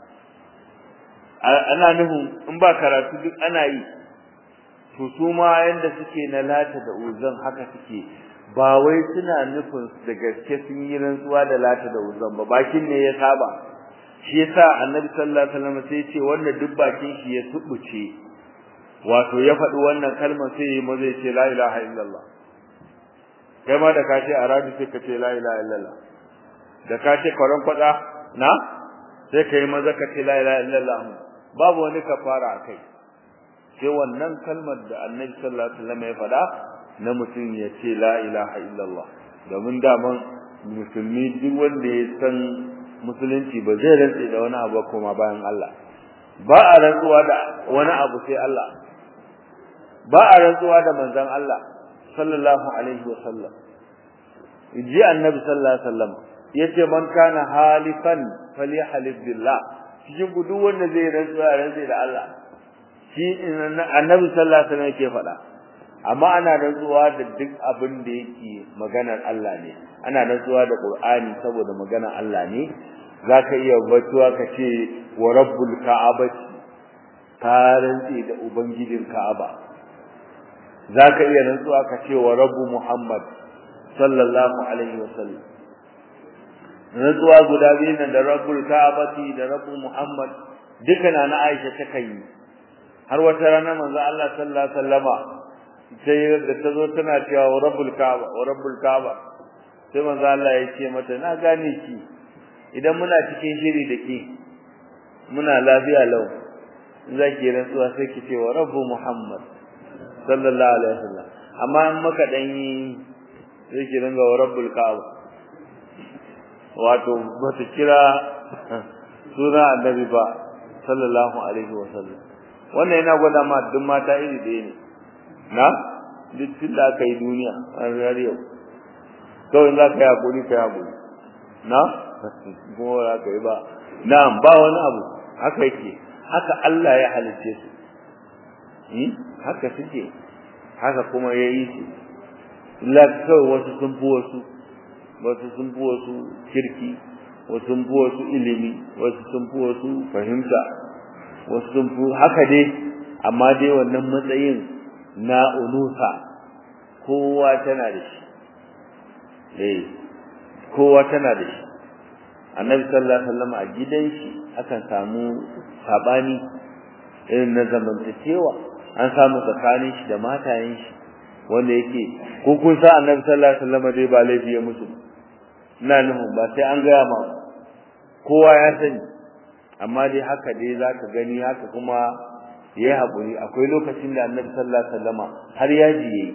S1: ana nufin in ba karatu duk ana yi to su ma yanda suke na lata da uzan haka suke ba wai suna nufin da gaske sun yi rantsuwa da lata da uzan ba bakin ne ya saba shi yasa annabi sallallahu alaihi wasallam sai ya ce wanda duk bakin shi ya tubuce wato ya faɗi wannan kalmar sai ya maza ya ce la ilaha illallah kai ma da ka ce arabi sai ka ce la ilaha illallah da ka ce kwaran kwada na sai ka yi maza ka ce la ilaha illallah babu wani kafara a kai sai wannan kalmar da annabi sallallahu alaihi wasallam ya faɗa na mutum ya ce la ilaha illallah domin daman musulmi duk wanda ya san musulunci ba zai rantse da wani abu kuma bayan Allah ba a rantsuwa da wani abu sai Allah ba a rantsuwa da manzon Allah sallallahu alaihi wasallam ji annabi sallallahu alaihi wasallam yace man kana halifan falyahlif billah cikin duk wanda zai rantsuwa rantse da Allah shi annabi sallallahu alaihi wasallam yake faɗa amma ana rantsuwa da duk abin da yake maganar Allah ne ana rantsuwa da Qur'ani saboda maganar Allah ne zaka iya batuwa ka ce wa rabbul ka'abati ka rantsi da ubangijin Ka'aba zaka iya rantsuwa ka ce wa rabbu Muhammad sallallahu alaihi wasallam rantsuwa guda biyu da rabbul ka'abati da rabbu Muhammad duka na Aisha ta kai har wata rana manzo Allah sallallahu alaihi wasallama sai da tazo tana cewa wa rabbul kaaba wa rabbul kaaba sai manzo Allah ya ce mata na gane ki idan muna cikin shiri da ke muna lafiya lau in zaki rantsuwa sai ki ce wa rabbu muhammad sallallahu alaihi wasallam amma in maka dan yi sai ki ringa wa rabbul kaaba wato bata kira suna annabi ba sallallahu alaihi wasallam wannan yana gwada ma duk mata iri ɗaya ne na duk tun da aka yi duniya a ranar yau kawai za ka yi haƙuri ka yi haƙuri na kuma za ka yi ba na'am ba wani abu haka yake haka Allah ya halicce su haka suke haka kuma ya yi su illa kawai wasu sun fi wasu wasu sun fi wasu kirki wasu sun fi wasu ilimi wasu sun fi wasu fahimta wasu sun fi haka dai amma dai wannan matsayin na unusa kowa tana da shi eh kowa tana da shi annabi sallallahu alaihi wasallam a gidan shi akan samu sabani irin na zamantakewa an samu tsakanin shi da matayen shi wanda yake ko kun sa annabi sallallahu alaihi wasallam dai ba laifi ya musu ina nufin ba sai an gaya ma kowa ya sani amma dai haka dai zaka gani haka kuma yayi haƙuri akwai lokacin da annabi sallallahu alaihi wasallam har yaji yayi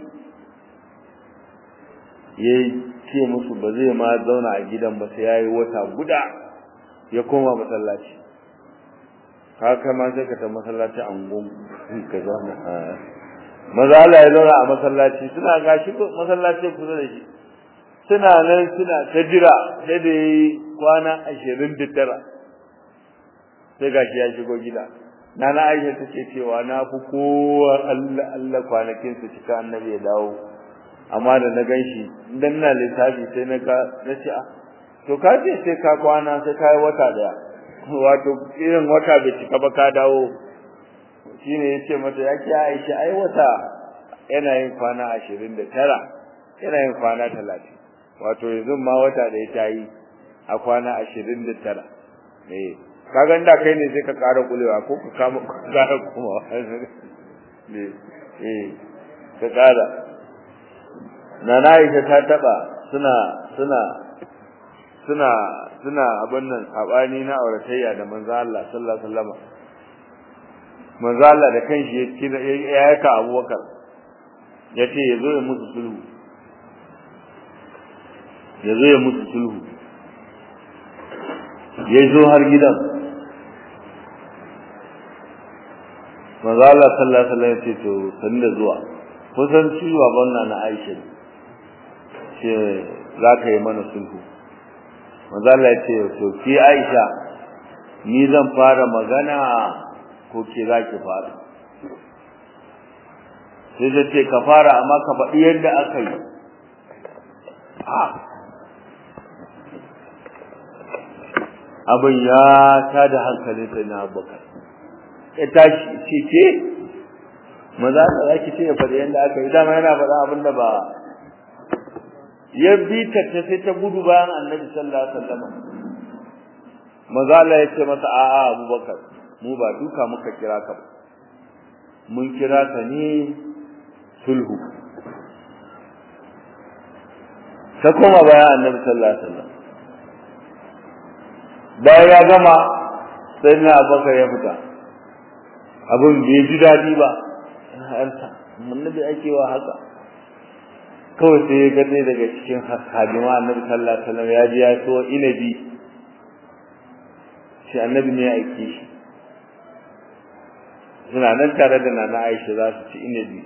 S1: yayi ce musu ba zai ma zauna a gidan ba sai yayi wata guda ya koma masallaci haka ma sai ka ta masallaci an gun ka zauna maza Allah ya zauna a masallaci suna gashi masallaci kusa da shi suna nan suna ta jira sai da yi kwana ashirin da tara sai gashi ya shigo gida nana Aisha take cewa na fi kowa Allah Allah kwanakin su cika annabi ya dawo amma da na ganshi dan na lissafi sai na ka na ce a to ka ce sai ka kwana sai ka yi wata daya wato irin wata bai cika ba ka dawo shine yace mata yake Aisha ai wata yana yin kwana 29 yana yin kwana 30 wato yanzu ma wata da ya yi a kwana 29 eh kaga inda kai ne sai ka ƙara kulewa ko ka kama ƙara kuma ne eh ka ƙara nana Aisha ta taba suna suna suna suna abin nan sabani na auratayya da manzo Allah sallallahu alaihi wasallam manzo Allah da kanshi ya kira ya yaka Abubakar yace yazo ya musu sulhu yazo ya musu sulhu yazo har gidan manzo Allah sallallahu alaihi wasallam yace to sanda zuwa kusan ciwa banna na Aisha ce za ka yi mana sulhu manzo Allah yace to ki Aisha ni zan fara magana ko ke za ki fara sai da ce ka fara amma ka faɗi yadda aka yi abin ya ta da hankalin sai na abubakar ya tashi ce ce maza ka za ki ce ya faɗi yadda aka yi dama yana faɗa abin da ba ya bi ta ta sai ta gudu bayan annabi sallallahu alaihi wasallam maza Allah ya ce masa a'a abubakar mu ba duka muka kira ka ba mun kira ka ne sulhu ta koma bayan annabi sallallahu alaihi wasallam bayan ya gama sai na abubakar ya fita abin bai ji daɗi ba harta annabi ake wa haka kawai sai ya gane daga cikin hadima annabi sallallahu alaihi wasallam ya ji ya so inabi shi annabi ne ya aike shi suna nan tare da nana Aisha za su ci inabi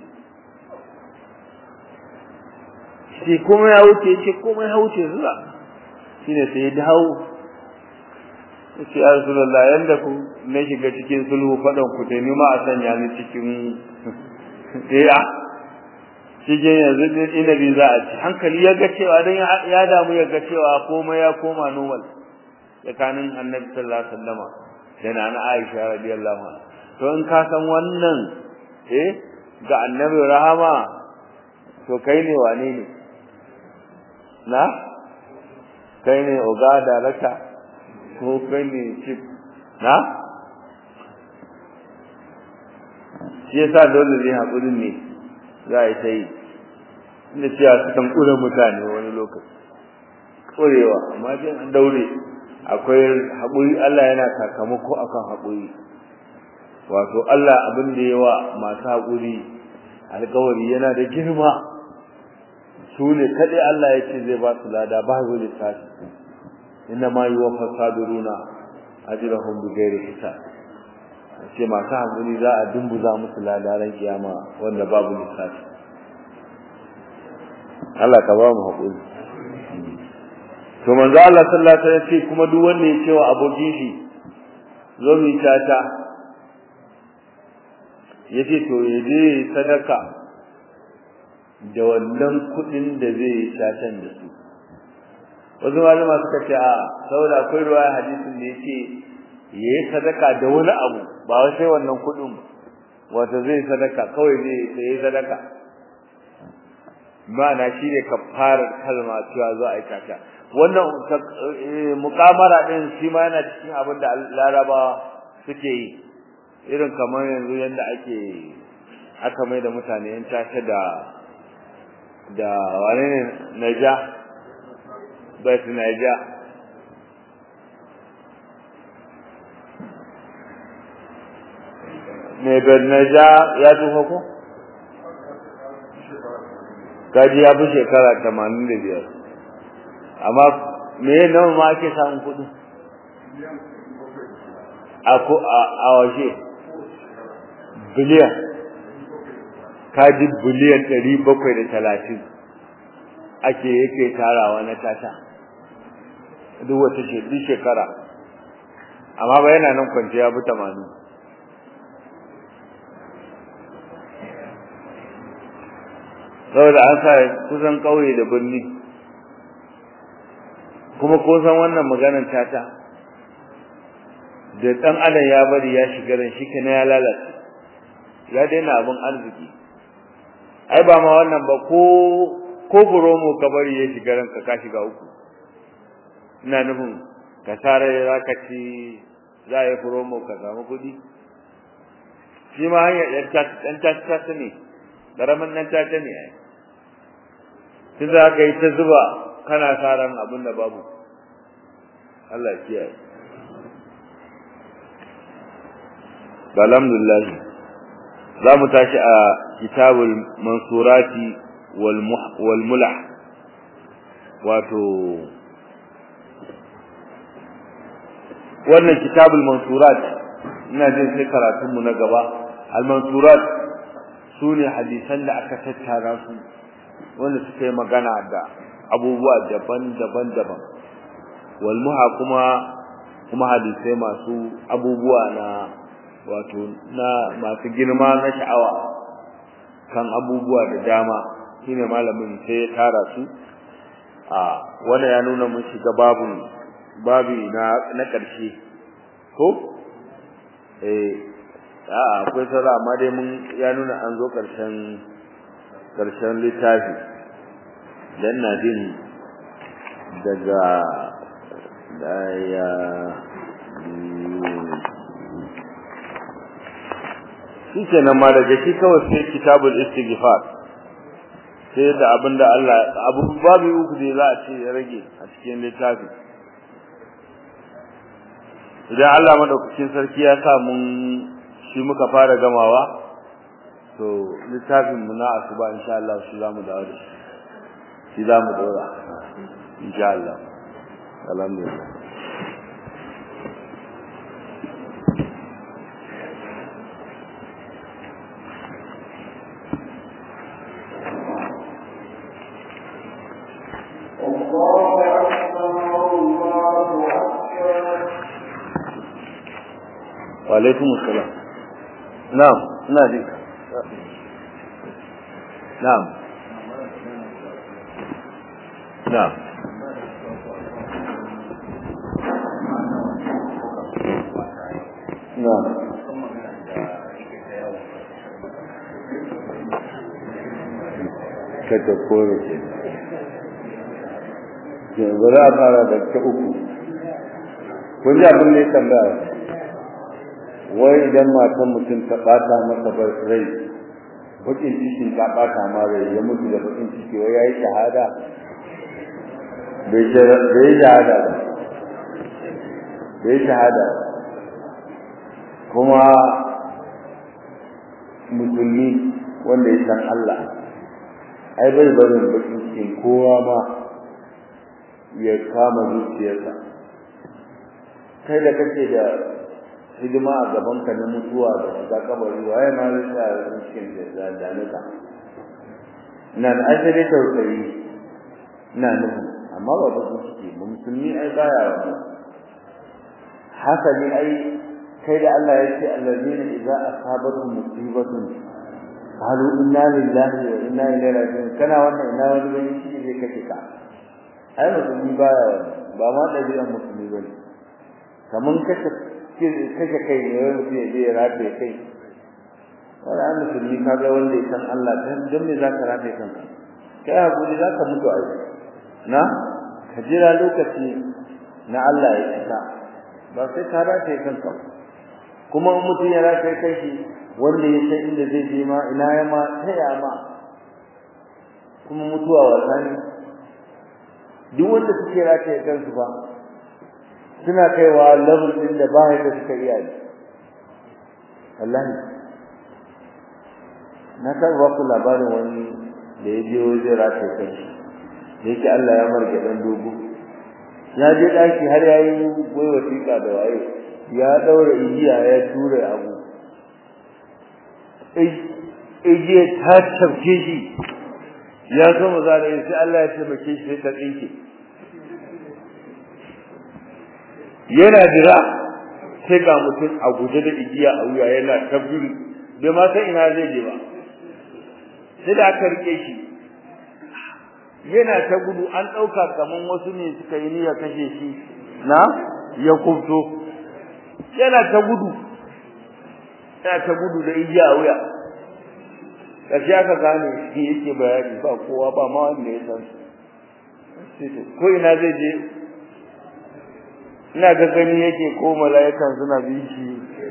S1: shi kuma ya wuce shi kuma ya wuce zuwa shine sai ya dawo yace ya Rasulullah yanda ku na shiga cikin sulhu fadan ku dai ma a sanya ni cikin eh a cikin yanzu din inabi za a ci hankali ya ga cewa dan ya damu ya ga cewa komai ya koma normal tsakanin Annabi sallallahu alaihi wasallama da nana Aisha radiyallahu anha to in ka san wannan eh ga Annabi rahama to kai ne wane ne na kai ne oga da raka ko kai ne chip na shi yasa dole ne hakurin ne za a yi ta yi inda cewa su kan kure mutane wani lokaci kurewa amma dai an daure akwai haƙuri Allah yana sakamako akan haƙuri wato Allah abin da yawa masu haƙuri alƙawari yana da girma su ne kaɗai Allah ya ce zai ba su lada ba zo lissafi inna ma yi wa fasaduruna ajrahum bi ghairi hisab ce masu hankali za a dumbuza musu ladaran kiyama wanda babu lissafi Allah ka ba mu haƙuri to manzo Allah sallallahu alaihi wasallam ce kuma duk wanda ya ce wa abokin shi zo mu tata yace to ya je sadaka da wannan kuɗin da zai yi tatan da su wasu malama suka ce a saboda akwai ruwaya hadisin da yake yayi sadaka da wani abu ba wai sai wannan kudin wato zai sadaka kawai zai sai sadaka ma'ana shine kafarar kalma cewa zo a aikata wannan mukamara din shi ma yana cikin abin da larabawa suke yi irin kamar yanzu yanda ake aka mai da mutane yan tace da da wane ne naija bet naija ne bet naija ya tufa ko kaji ya fi shekara tamanin da biyar amma me nawa ma ake samun kuɗi a waje biliyan kaji biliyan ɗari bakwai da talatin ake yake tarawa na tata duk wata duk shekara amma ba yana nan kwanciya bi tamanin saboda an sa kusan ƙauye da birni kuma ko san wannan maganar tata da ɗan adam ya bari ya shiga ran shi kana ya lalace ya daina abin arziki ai ba ma wannan ba ko ko buromo ka bari ya shiga ranka ka shiga uku ina nufin ka tare za ka ci za a yi buromo ka samu kuɗi shi ma hanyar ɗan tata ne ƙaramin nan tata ne ai tun za ka yi ta zuba kana sa ran abin da babu Allah kiyaye alhamdulillah za mu tashi a kitabul mansurati wal mulah wato wannan kitabul mansurat ina jin sai karatun mu na gaba al mansurat sune hadisan da aka tattara su wanda suka yi magana da abubuwa daban-daban daban wal muha kuma kuma hadisai masu abubuwa na wato na masu girma na sha'awa kan abubuwa da dama shine malamin sai ya tara su a wanda ya nuna mun shiga babu babi na na karshe ko eh a akwai sara amma dai mun ya nuna an zo karshen karshen littafi dan na jin daga daya shi kenan ma daga shi kawai sai kitabul istighfar sai da abinda Allah abu babu uku da za a ce ya rage a cikin littafi idan Allah madaukakin sarki ya sa mun shi muka fara gamawa to littafin mu na asuba insha Allah shi zamu dawo da shi shi zamu dora insha Allah alhamdulillah وعليكم السلام نعم نادي نعم نعم نعم kata kore ce ke ba za a fara da ta uku kun ji abin da ya tambaya wai idan matan mutum ta bata masa rai bakin cikin ta bata ma rai ya mutu da bakin ciki wai yayi shahada bai bai shahada ba bai shahada kuma musulmi wanda ya san Allah ai bai barin bakin cikin kowa ma ya kama zuciyarsa kai da kake da hidima a gaban ka na mutuwa da shiga kabari waye ma zai sa a cikin da danuka ina da asali tausayi ina nufin amma ba bakin ciki ba musulmi ai baya wannan hasali ai kai da Allah ya ce allazina idza asabatuhum musibatun qalu inna lillahi wa inna ilaihi raji'un kana wannan ina wani bane shi zai kace ka ai musulmi baya wannan ba ma dabi'an musulmi bane kaman kace kace kai ne wani mutum ya je ya rafe kai wala an musulmi kaga wanda ya san Allah dan dan me zaka rafe kanka kai hakuri zaka mutu a na ka jira lokaci na Allah ya isa ba sai ka rataye kanka kuma in mutum ya rataye kanshi wanda ya san inda zai je ma ina ya ma taya ma kuma mutuwa wasa ne duk wanda suke rataye kansu ba suna kaiwa level din da ba da suka iya yi wallahi na taɓa ba ku labarin wani da ya je wajen rataye kanshi da yake Allah ya marge dan dogo ya je daki har yayi wai wasiƙa da waye ya daura igiya ya tura abu igiya ta tafke shi ya so maza da sai Allah ya taimake shi sai ta tsinke yana jira sai ga mutum a guje da igiya a wuya yana tabbiri bai ma san ina zai je ba sai da aka rike shi yana ta gudu an ɗauka kaman wasu ne suka yi niyyar kashe shi na ya kubto yana ta gudu yana ta gudu da igiya a wuya ƙarshe aka gane shi yake bayani ba kowa ba ma wanda ya san ko ina zai je ina ga gani yake ko mala'ikan suna bin shi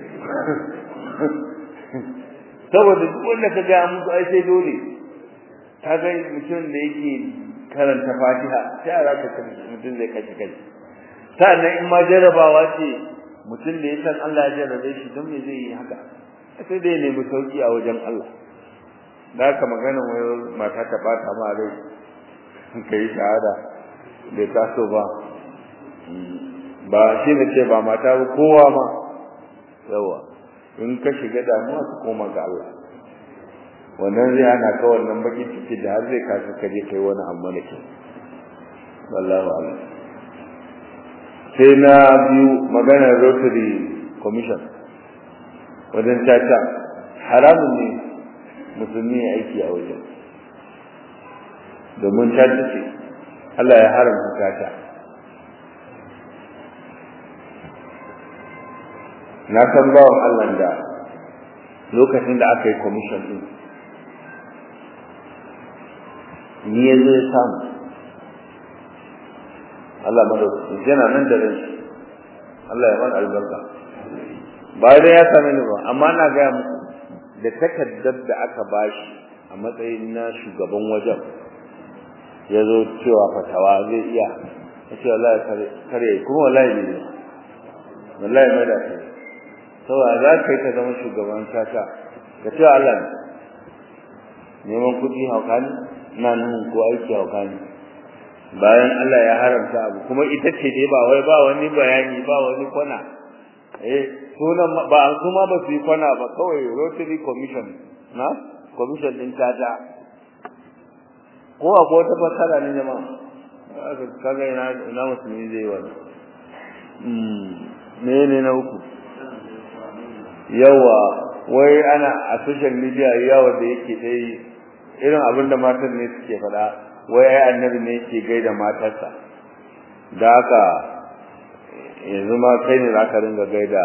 S1: saboda duk wanda ka ga musu ai sai dole ka ga mutum da yake karanta Fatiha sai a raka kan mutum zai kaci kai sannan in ma jarabawa ce mutum da ya san Allah ya jarabe shi don me zai yi haka sai dai nemi sauki a wajen Allah da haka maganar wai mata ta bata ma rai ka yi shahada bai taso ba ba shi ne ce ba mata ba kowa ma yawa in ka shiga damuwa ka koma ga Allah wannan zai hana ka wannan baki ciki da har zai kasa kaje kai wani amma da ke wallahu a'lam sai na biyu maganar rotary commission wajen caca haramun ne musulmi ya aiki a wajen domin caca ce Allah ya haramta caca na san bawan Allah da lokacin da aka yi commission din ni ya zo ya samu Allah madaukakin yana nan da rai Allah ya mana albarka ba dai ya same ni ba amma na gaya muku da takaddar da aka bashi a matsayin na shugaban wajen ya zo cewa fatawa zai iya ya ce wallahi kare kuma wallahi ne wallahi mai da kai saboda za ka yi ka zama shugaban tata ka ce Allah ne neman kuɗi hauka ne ina nuhun ko aiki hauka ne bayan Allah ya haramta abu kuma ita ce dai ba wai ba wani bayani ba wani kwana eh sunan ba su ma ba su yi kwana ba kawai Rotary Commission na commission din tata ko akwai wata fasara ne jama'a kaga ina ina musulmi zai wani me ne na uku yawa wai ana a social media yawa da yake dai irin abin da matan ne suke faɗa wai ai annabi ne yake gaida matarsa da haka yanzu ma kai ne za ka ringa gaida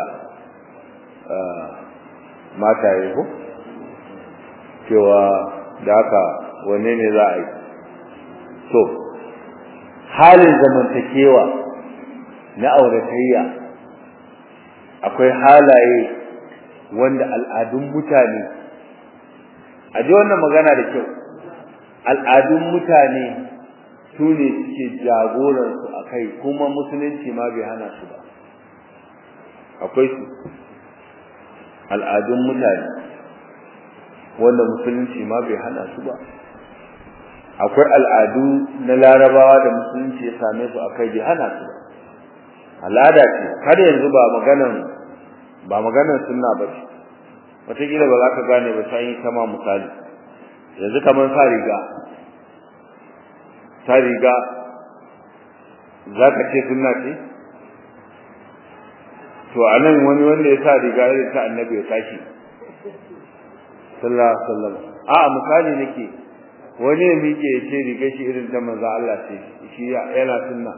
S1: mataye ko cewa da haka wanne ne za a yi to halin zamantakewa na auratayya akwai halaye wanda al'adun mutane a ji wannan magana da kyau al'adun mutane su ne suke jagoransu a kai kuma musulunci ma bai hana su ba akwai su al'adun mutane wanda musulunci ma bai hana su ba akwai al'adu na larabawa da musulunci ya same su a kai bai hana su ba al'ada ce har yanzu ba maganan ba maganan sunna ba ce wataƙila ba za ka gane ba sai kama misali yanzu kamar sa riga sa riga za ka ce sunna ce to a nan wani wanda ya sa riga ya ta annabi ya tashi sallallahu alaihi wasallam a misali nake wani ya miƙe ya ce riga shi irin ta manzo Allah ce shi yana sunna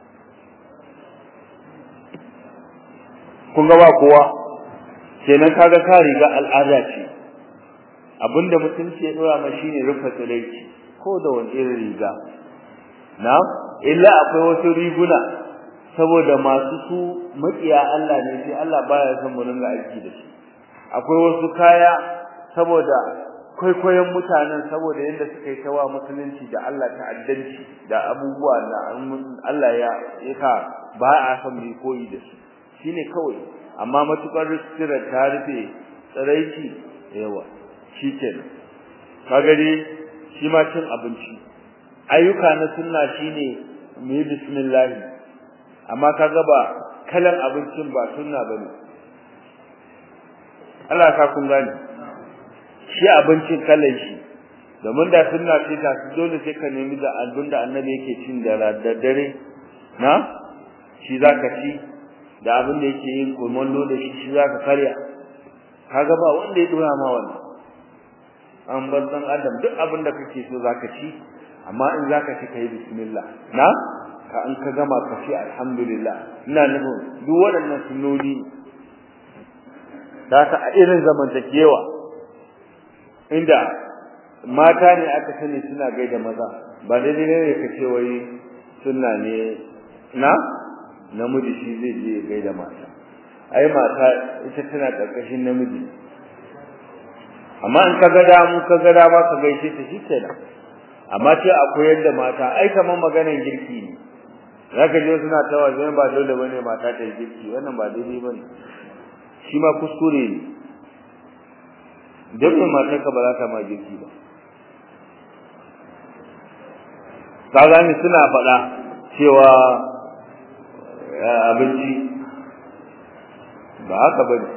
S1: kun ga ba kowa kenan kaga ka riga al'ada ce abinda mutunci ya dora ma shine rufe tsiraici ko da wani irin riga na illa akwai wasu riguna saboda masu su makiya Allah ne sai Allah baya son mu ringa aiki da shi akwai wasu kaya saboda kwaikwayon mutanen saboda yadda suka yi tawa musulunci da Allah ta'addanci da abubuwa da Allah ya yaka ba a son mu koyi da su shine kawai amma matukar ristira ta rufe tsiraici yawa shikenan kaga dai shi ma cin abinci ayyuka na sunna shine mu yi bismillah amma kaga ba kalan abincin ba sunna bane Allah ka kun gane shi abincin kallon shi domin da sunna ce ta dole sai ka nemi da abin da annabi yake cin da daddare na shi zaka ci da abin da yake yin kumallo da shi shi zaka karya kaga ba wanda ya dora ma wannan an bar dan adam duk abin da kake so zaka ci amma in zaka ci kai bismillah na ka an ka gama ka ci alhamdulillah ina nufin duk waɗannan sunnoni da ka a irin zamantakewa inda mata ne aka sani suna gaida maza ba daidai ne ka ce wai sunna ne na namiji shi zai je ya gaida mata ai mata ita tana karkashin namiji amma in ka ga damu ka ga dama ka gaishe ta shikenan amma ce akwai yadda mata ai kaman maganar girki ne zaka je suna tawa zai ba dole bane mata ta yi girki wannan ba daidai bane shi ma kuskure ne dan matar ka ba za ta ma girki ba kaga ni suna faɗa cewa abinci ba haka bane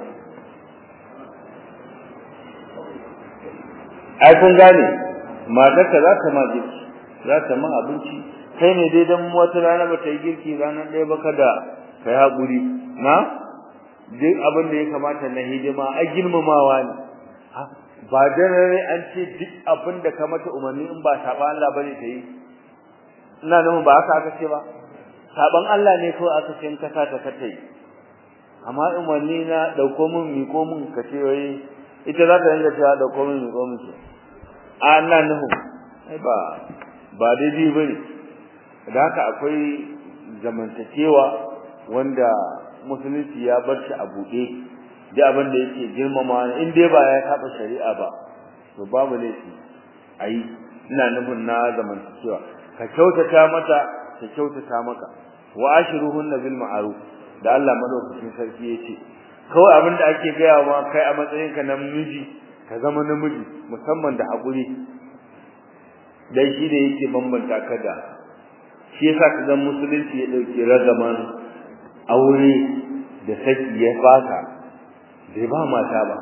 S1: ai kun gane matar ka za ta ma girki za ta ma abinci kai ne dai dan wata rana ba ta yi girki ranar ɗaya ba kada kai haƙuri na duk abin da ya kamata na hidima ai girmamawa ne ba dare an ce duk abin da ka mata umarni in ba saba Allah bane ta yi ina nan ba haka aka ce ba saban Allah ne ko aka ce in ka sa ta kata yi amma umarni na dauko min miko min ka ce wai ita za ta dinga cewa dauko min miko min ce a ina nuhu ai ba ba daidai bane da haka akwai zamantakewa wanda musulunci ya bar shi a buɗe da abin da yake girmama in dai ba ya saba shari'a ba to babu laifi ayi ina nufin na zamantakewa ka kyautata mata ka kyautata maka wa ashiruhunna bil ma'ruf da Allah madaukakin sarki yace kawai abin da ake gaya ma kai a matsayin ka na miji ka zama namiji musamman da hakuri dan shi da yake bambanta ka da shi yasa ka ga musulunci ya dauki ragaman aure da saki ya baka bai ba mata ba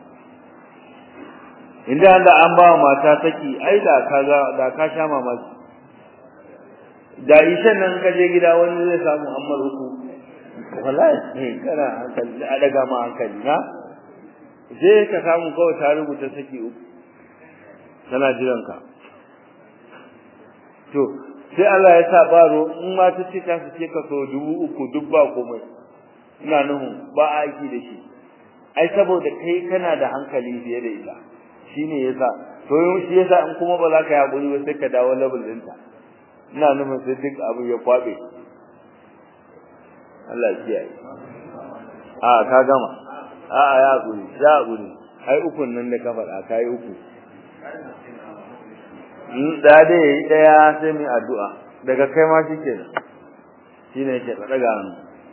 S1: inda da an ba mata saki ai da kaga da ka sha mamaki da ishan nan ka je gida wani zai samu ammar uku wallahi kana hankali a daga ma hankali na sai ka samu kawai ta rubuta saki uku tana jiran ka to sai Allah ya sa baro in ma ta ce ta ce ka so dubu uku duk ba komai ina nuhu ba aiki da shi ai saboda kai kana da hankali fiye da ita shine yasa to shi yasa in kuma ba za ka yi hakuri ba sai ka dawo level ɗinta ina nufin sai duk abu ya kwabe Allah ya kiyaye a ka gama a a ya hakuri ya hakuri ai ukun nan da ka faɗa kai uku in da dai yayi daya sai mu addu'a daga kai ma shikenan shine yake daga hannu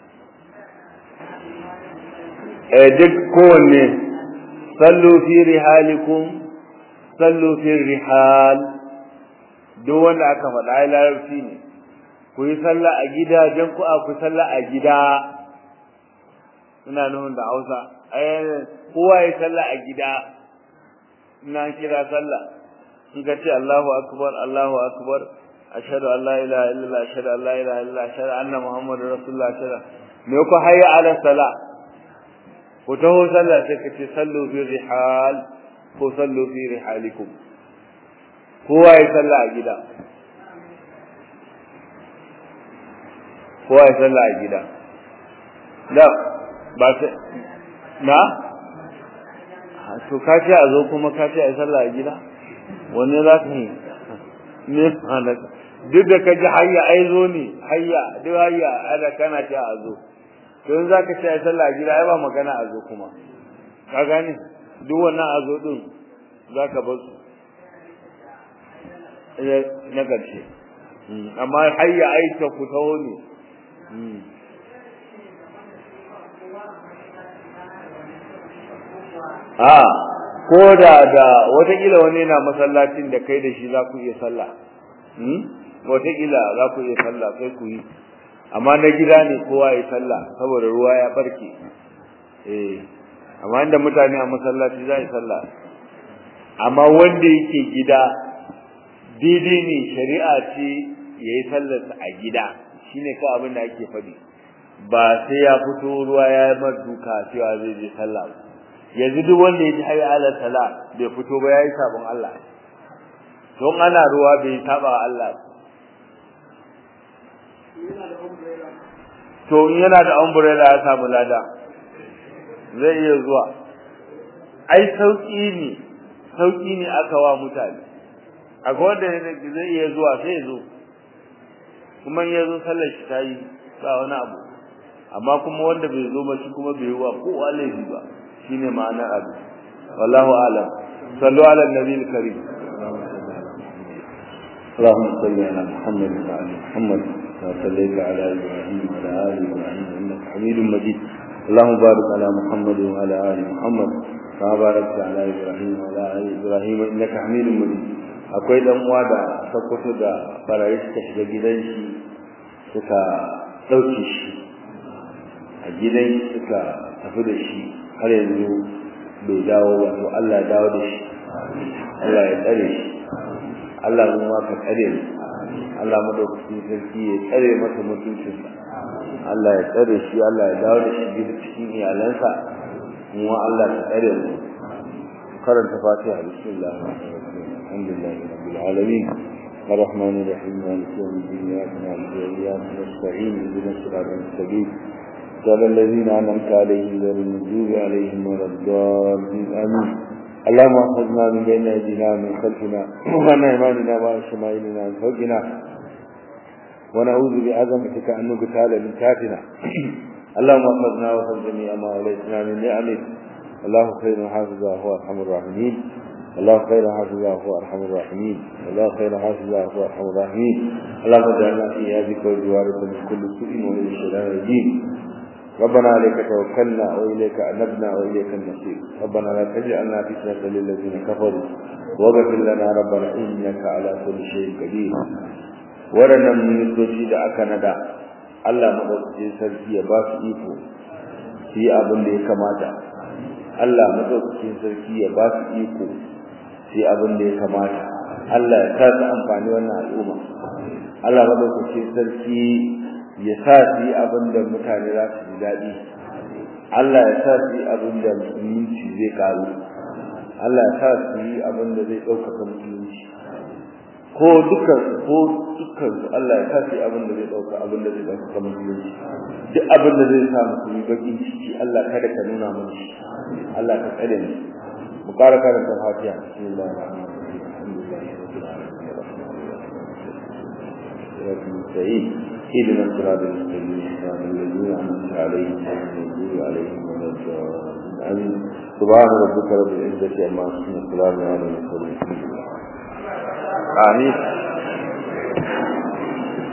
S1: eh duk kowanne sallu fi rihalikum sallu fi rihal duk wanda aka faɗa ai larabci ne ku yi sallah a gidajen ku a ku sallah a gida ina nufin da Hausa ai kowa ya sallah a gida ina kira sallah in ka ce Allahu akbar Allahu akbar ashhadu an la ilaha illallah ashhadu an la ilaha illallah ashhadu anna muhammadar rasulullah ashhadu me ko hayya ala salah ku taho sallah sai ka ce sallu fi rihal ko sallu fi rihalikum kowa ya sallah a gida kowa ya sallah a gida da ba sai na to ka ce a zo kuma ka ce a sallah a gida wanne za ka yi ne halaka duk da kaji hayya ai zo ne hayya duk hayya ana kana ta a zo don zaka ce ai sallah gida ai ba magana a zo kuma ka gane duk wannan a zo din zaka bar su na ƙarshe amma hayya ai ta ku taho ne a ko da da watakila wani yana masallacin da kai da shi za ku iya sallah watakila za ku iya sallah sai ku yi amma na gida ne kowa ya sallah saboda ruwa ya barke eh amma inda mutane a masallaci za yi sallah amma wanda yake gida daidai ne shari'a ce ya yi sallarsa a gida shine ka abin da ake faɗi ba sai ya fito ruwa ya yi duka cewa zai je sallah ba yanzu duk wanda ya ji hayya ala sala bai fito ba yayi sabon Allah don ana ruwa bai saba wa Allah to in yana da umbrella ya samu lada zai iya zuwa ai sauki ne sauki ne aka wa mutane akwai wanda zai iya zuwa sai ya zo kuma ya zo sallar shi ta yi ba wani abu amma kuma wanda bai zo ba shi kuma bai yi wa kowa laifi ba shine ma'anar abu wallahu alam sallu ala nabi karim اللهم صل على محمد وعلى محمد كما صليت على ابراهيم وعلى ال ابراهيم انك حميد مجيد اللهم بارك على محمد وعلى ال محمد كما باركت على ابراهيم وعلى ال ابراهيم انك حميد مجيد akwai dan uwa da sakkwato da barayi suka shiga gidan shi suka dauke shi a gidan suka tafi da shi har yanzu bai dawo ba to Allah ya dawo da shi Allah ya tsare shi Allah mu ma ka tsare mu Allah madaukakin sarki ya tsare masa mutuncin Allah ya tsare shi Allah ya dawo da shi gida cikin iyalansa mu Allah ya tsare mu karanta Fatiha bismillah alhamdulillah rabbil alamin الرحمن الرحيم مالك يوم الدين اياك نعبد واياك نستعين اهدنا الصراط المستقيم صراط الذين انعمت عليهم غير المغضوب عليهم ولا الضالين امين اللهم اخذنا من بين ايدينا ومن خلفنا وعن ايماننا وعن شمائلنا وعن فوقنا ونعوذ بعظمتك ان نقتال من تحتنا اللهم اخذنا وخذ جميع ما وليتنا من نعمك الله خير حافظا هو ارحم الراحمين الله خير حافظا هو ارحم الراحمين الله خير حافظا هو ارحم الراحمين اللهم اجعلنا في هذه وجوارك من كل سوء ومن الشيطان الرجيم ربنا عليك توكلنا واليك انبنا واليك المصير ربنا لا تجعلنا فتنه للذين كفروا واغفر لنا ربنا انك على كل شيء قدير waɗannan ministoci da aka nada Allah madaukakin sarki ya ba su iko su yi abin da ya kamata Allah madaukakin sarki ya ba su iko su yi abin da ya kamata Allah ya sa su amfani wannan al'umma Allah madaukakin sarki ya sa su yi abin da mutane za su ji daɗi Allah ya sa su yi abin da musulunci zai karu Allah ya sa su yi abin da zai ɗaukaka musulunci ko dukkan ko dukkan Allah ya sa su yi abin da zai ɗauka abin da zai ɗaukaka musulunci duk abin da zai sa musulmi bakin ciki Allah kada ka nuna mana shi Allah ka tsare mu mu ƙara karanta fatiha bismillahir rahmanir rahim alhamdulillahi rabbil alamin الرحمن اهدنا الصراط المستقيم صراط الذين انعمت عليهم غير المغضوب عليهم ولا الضالين امين سبحان ربك رب العزه عما يصفون وسلام على المرسلين امين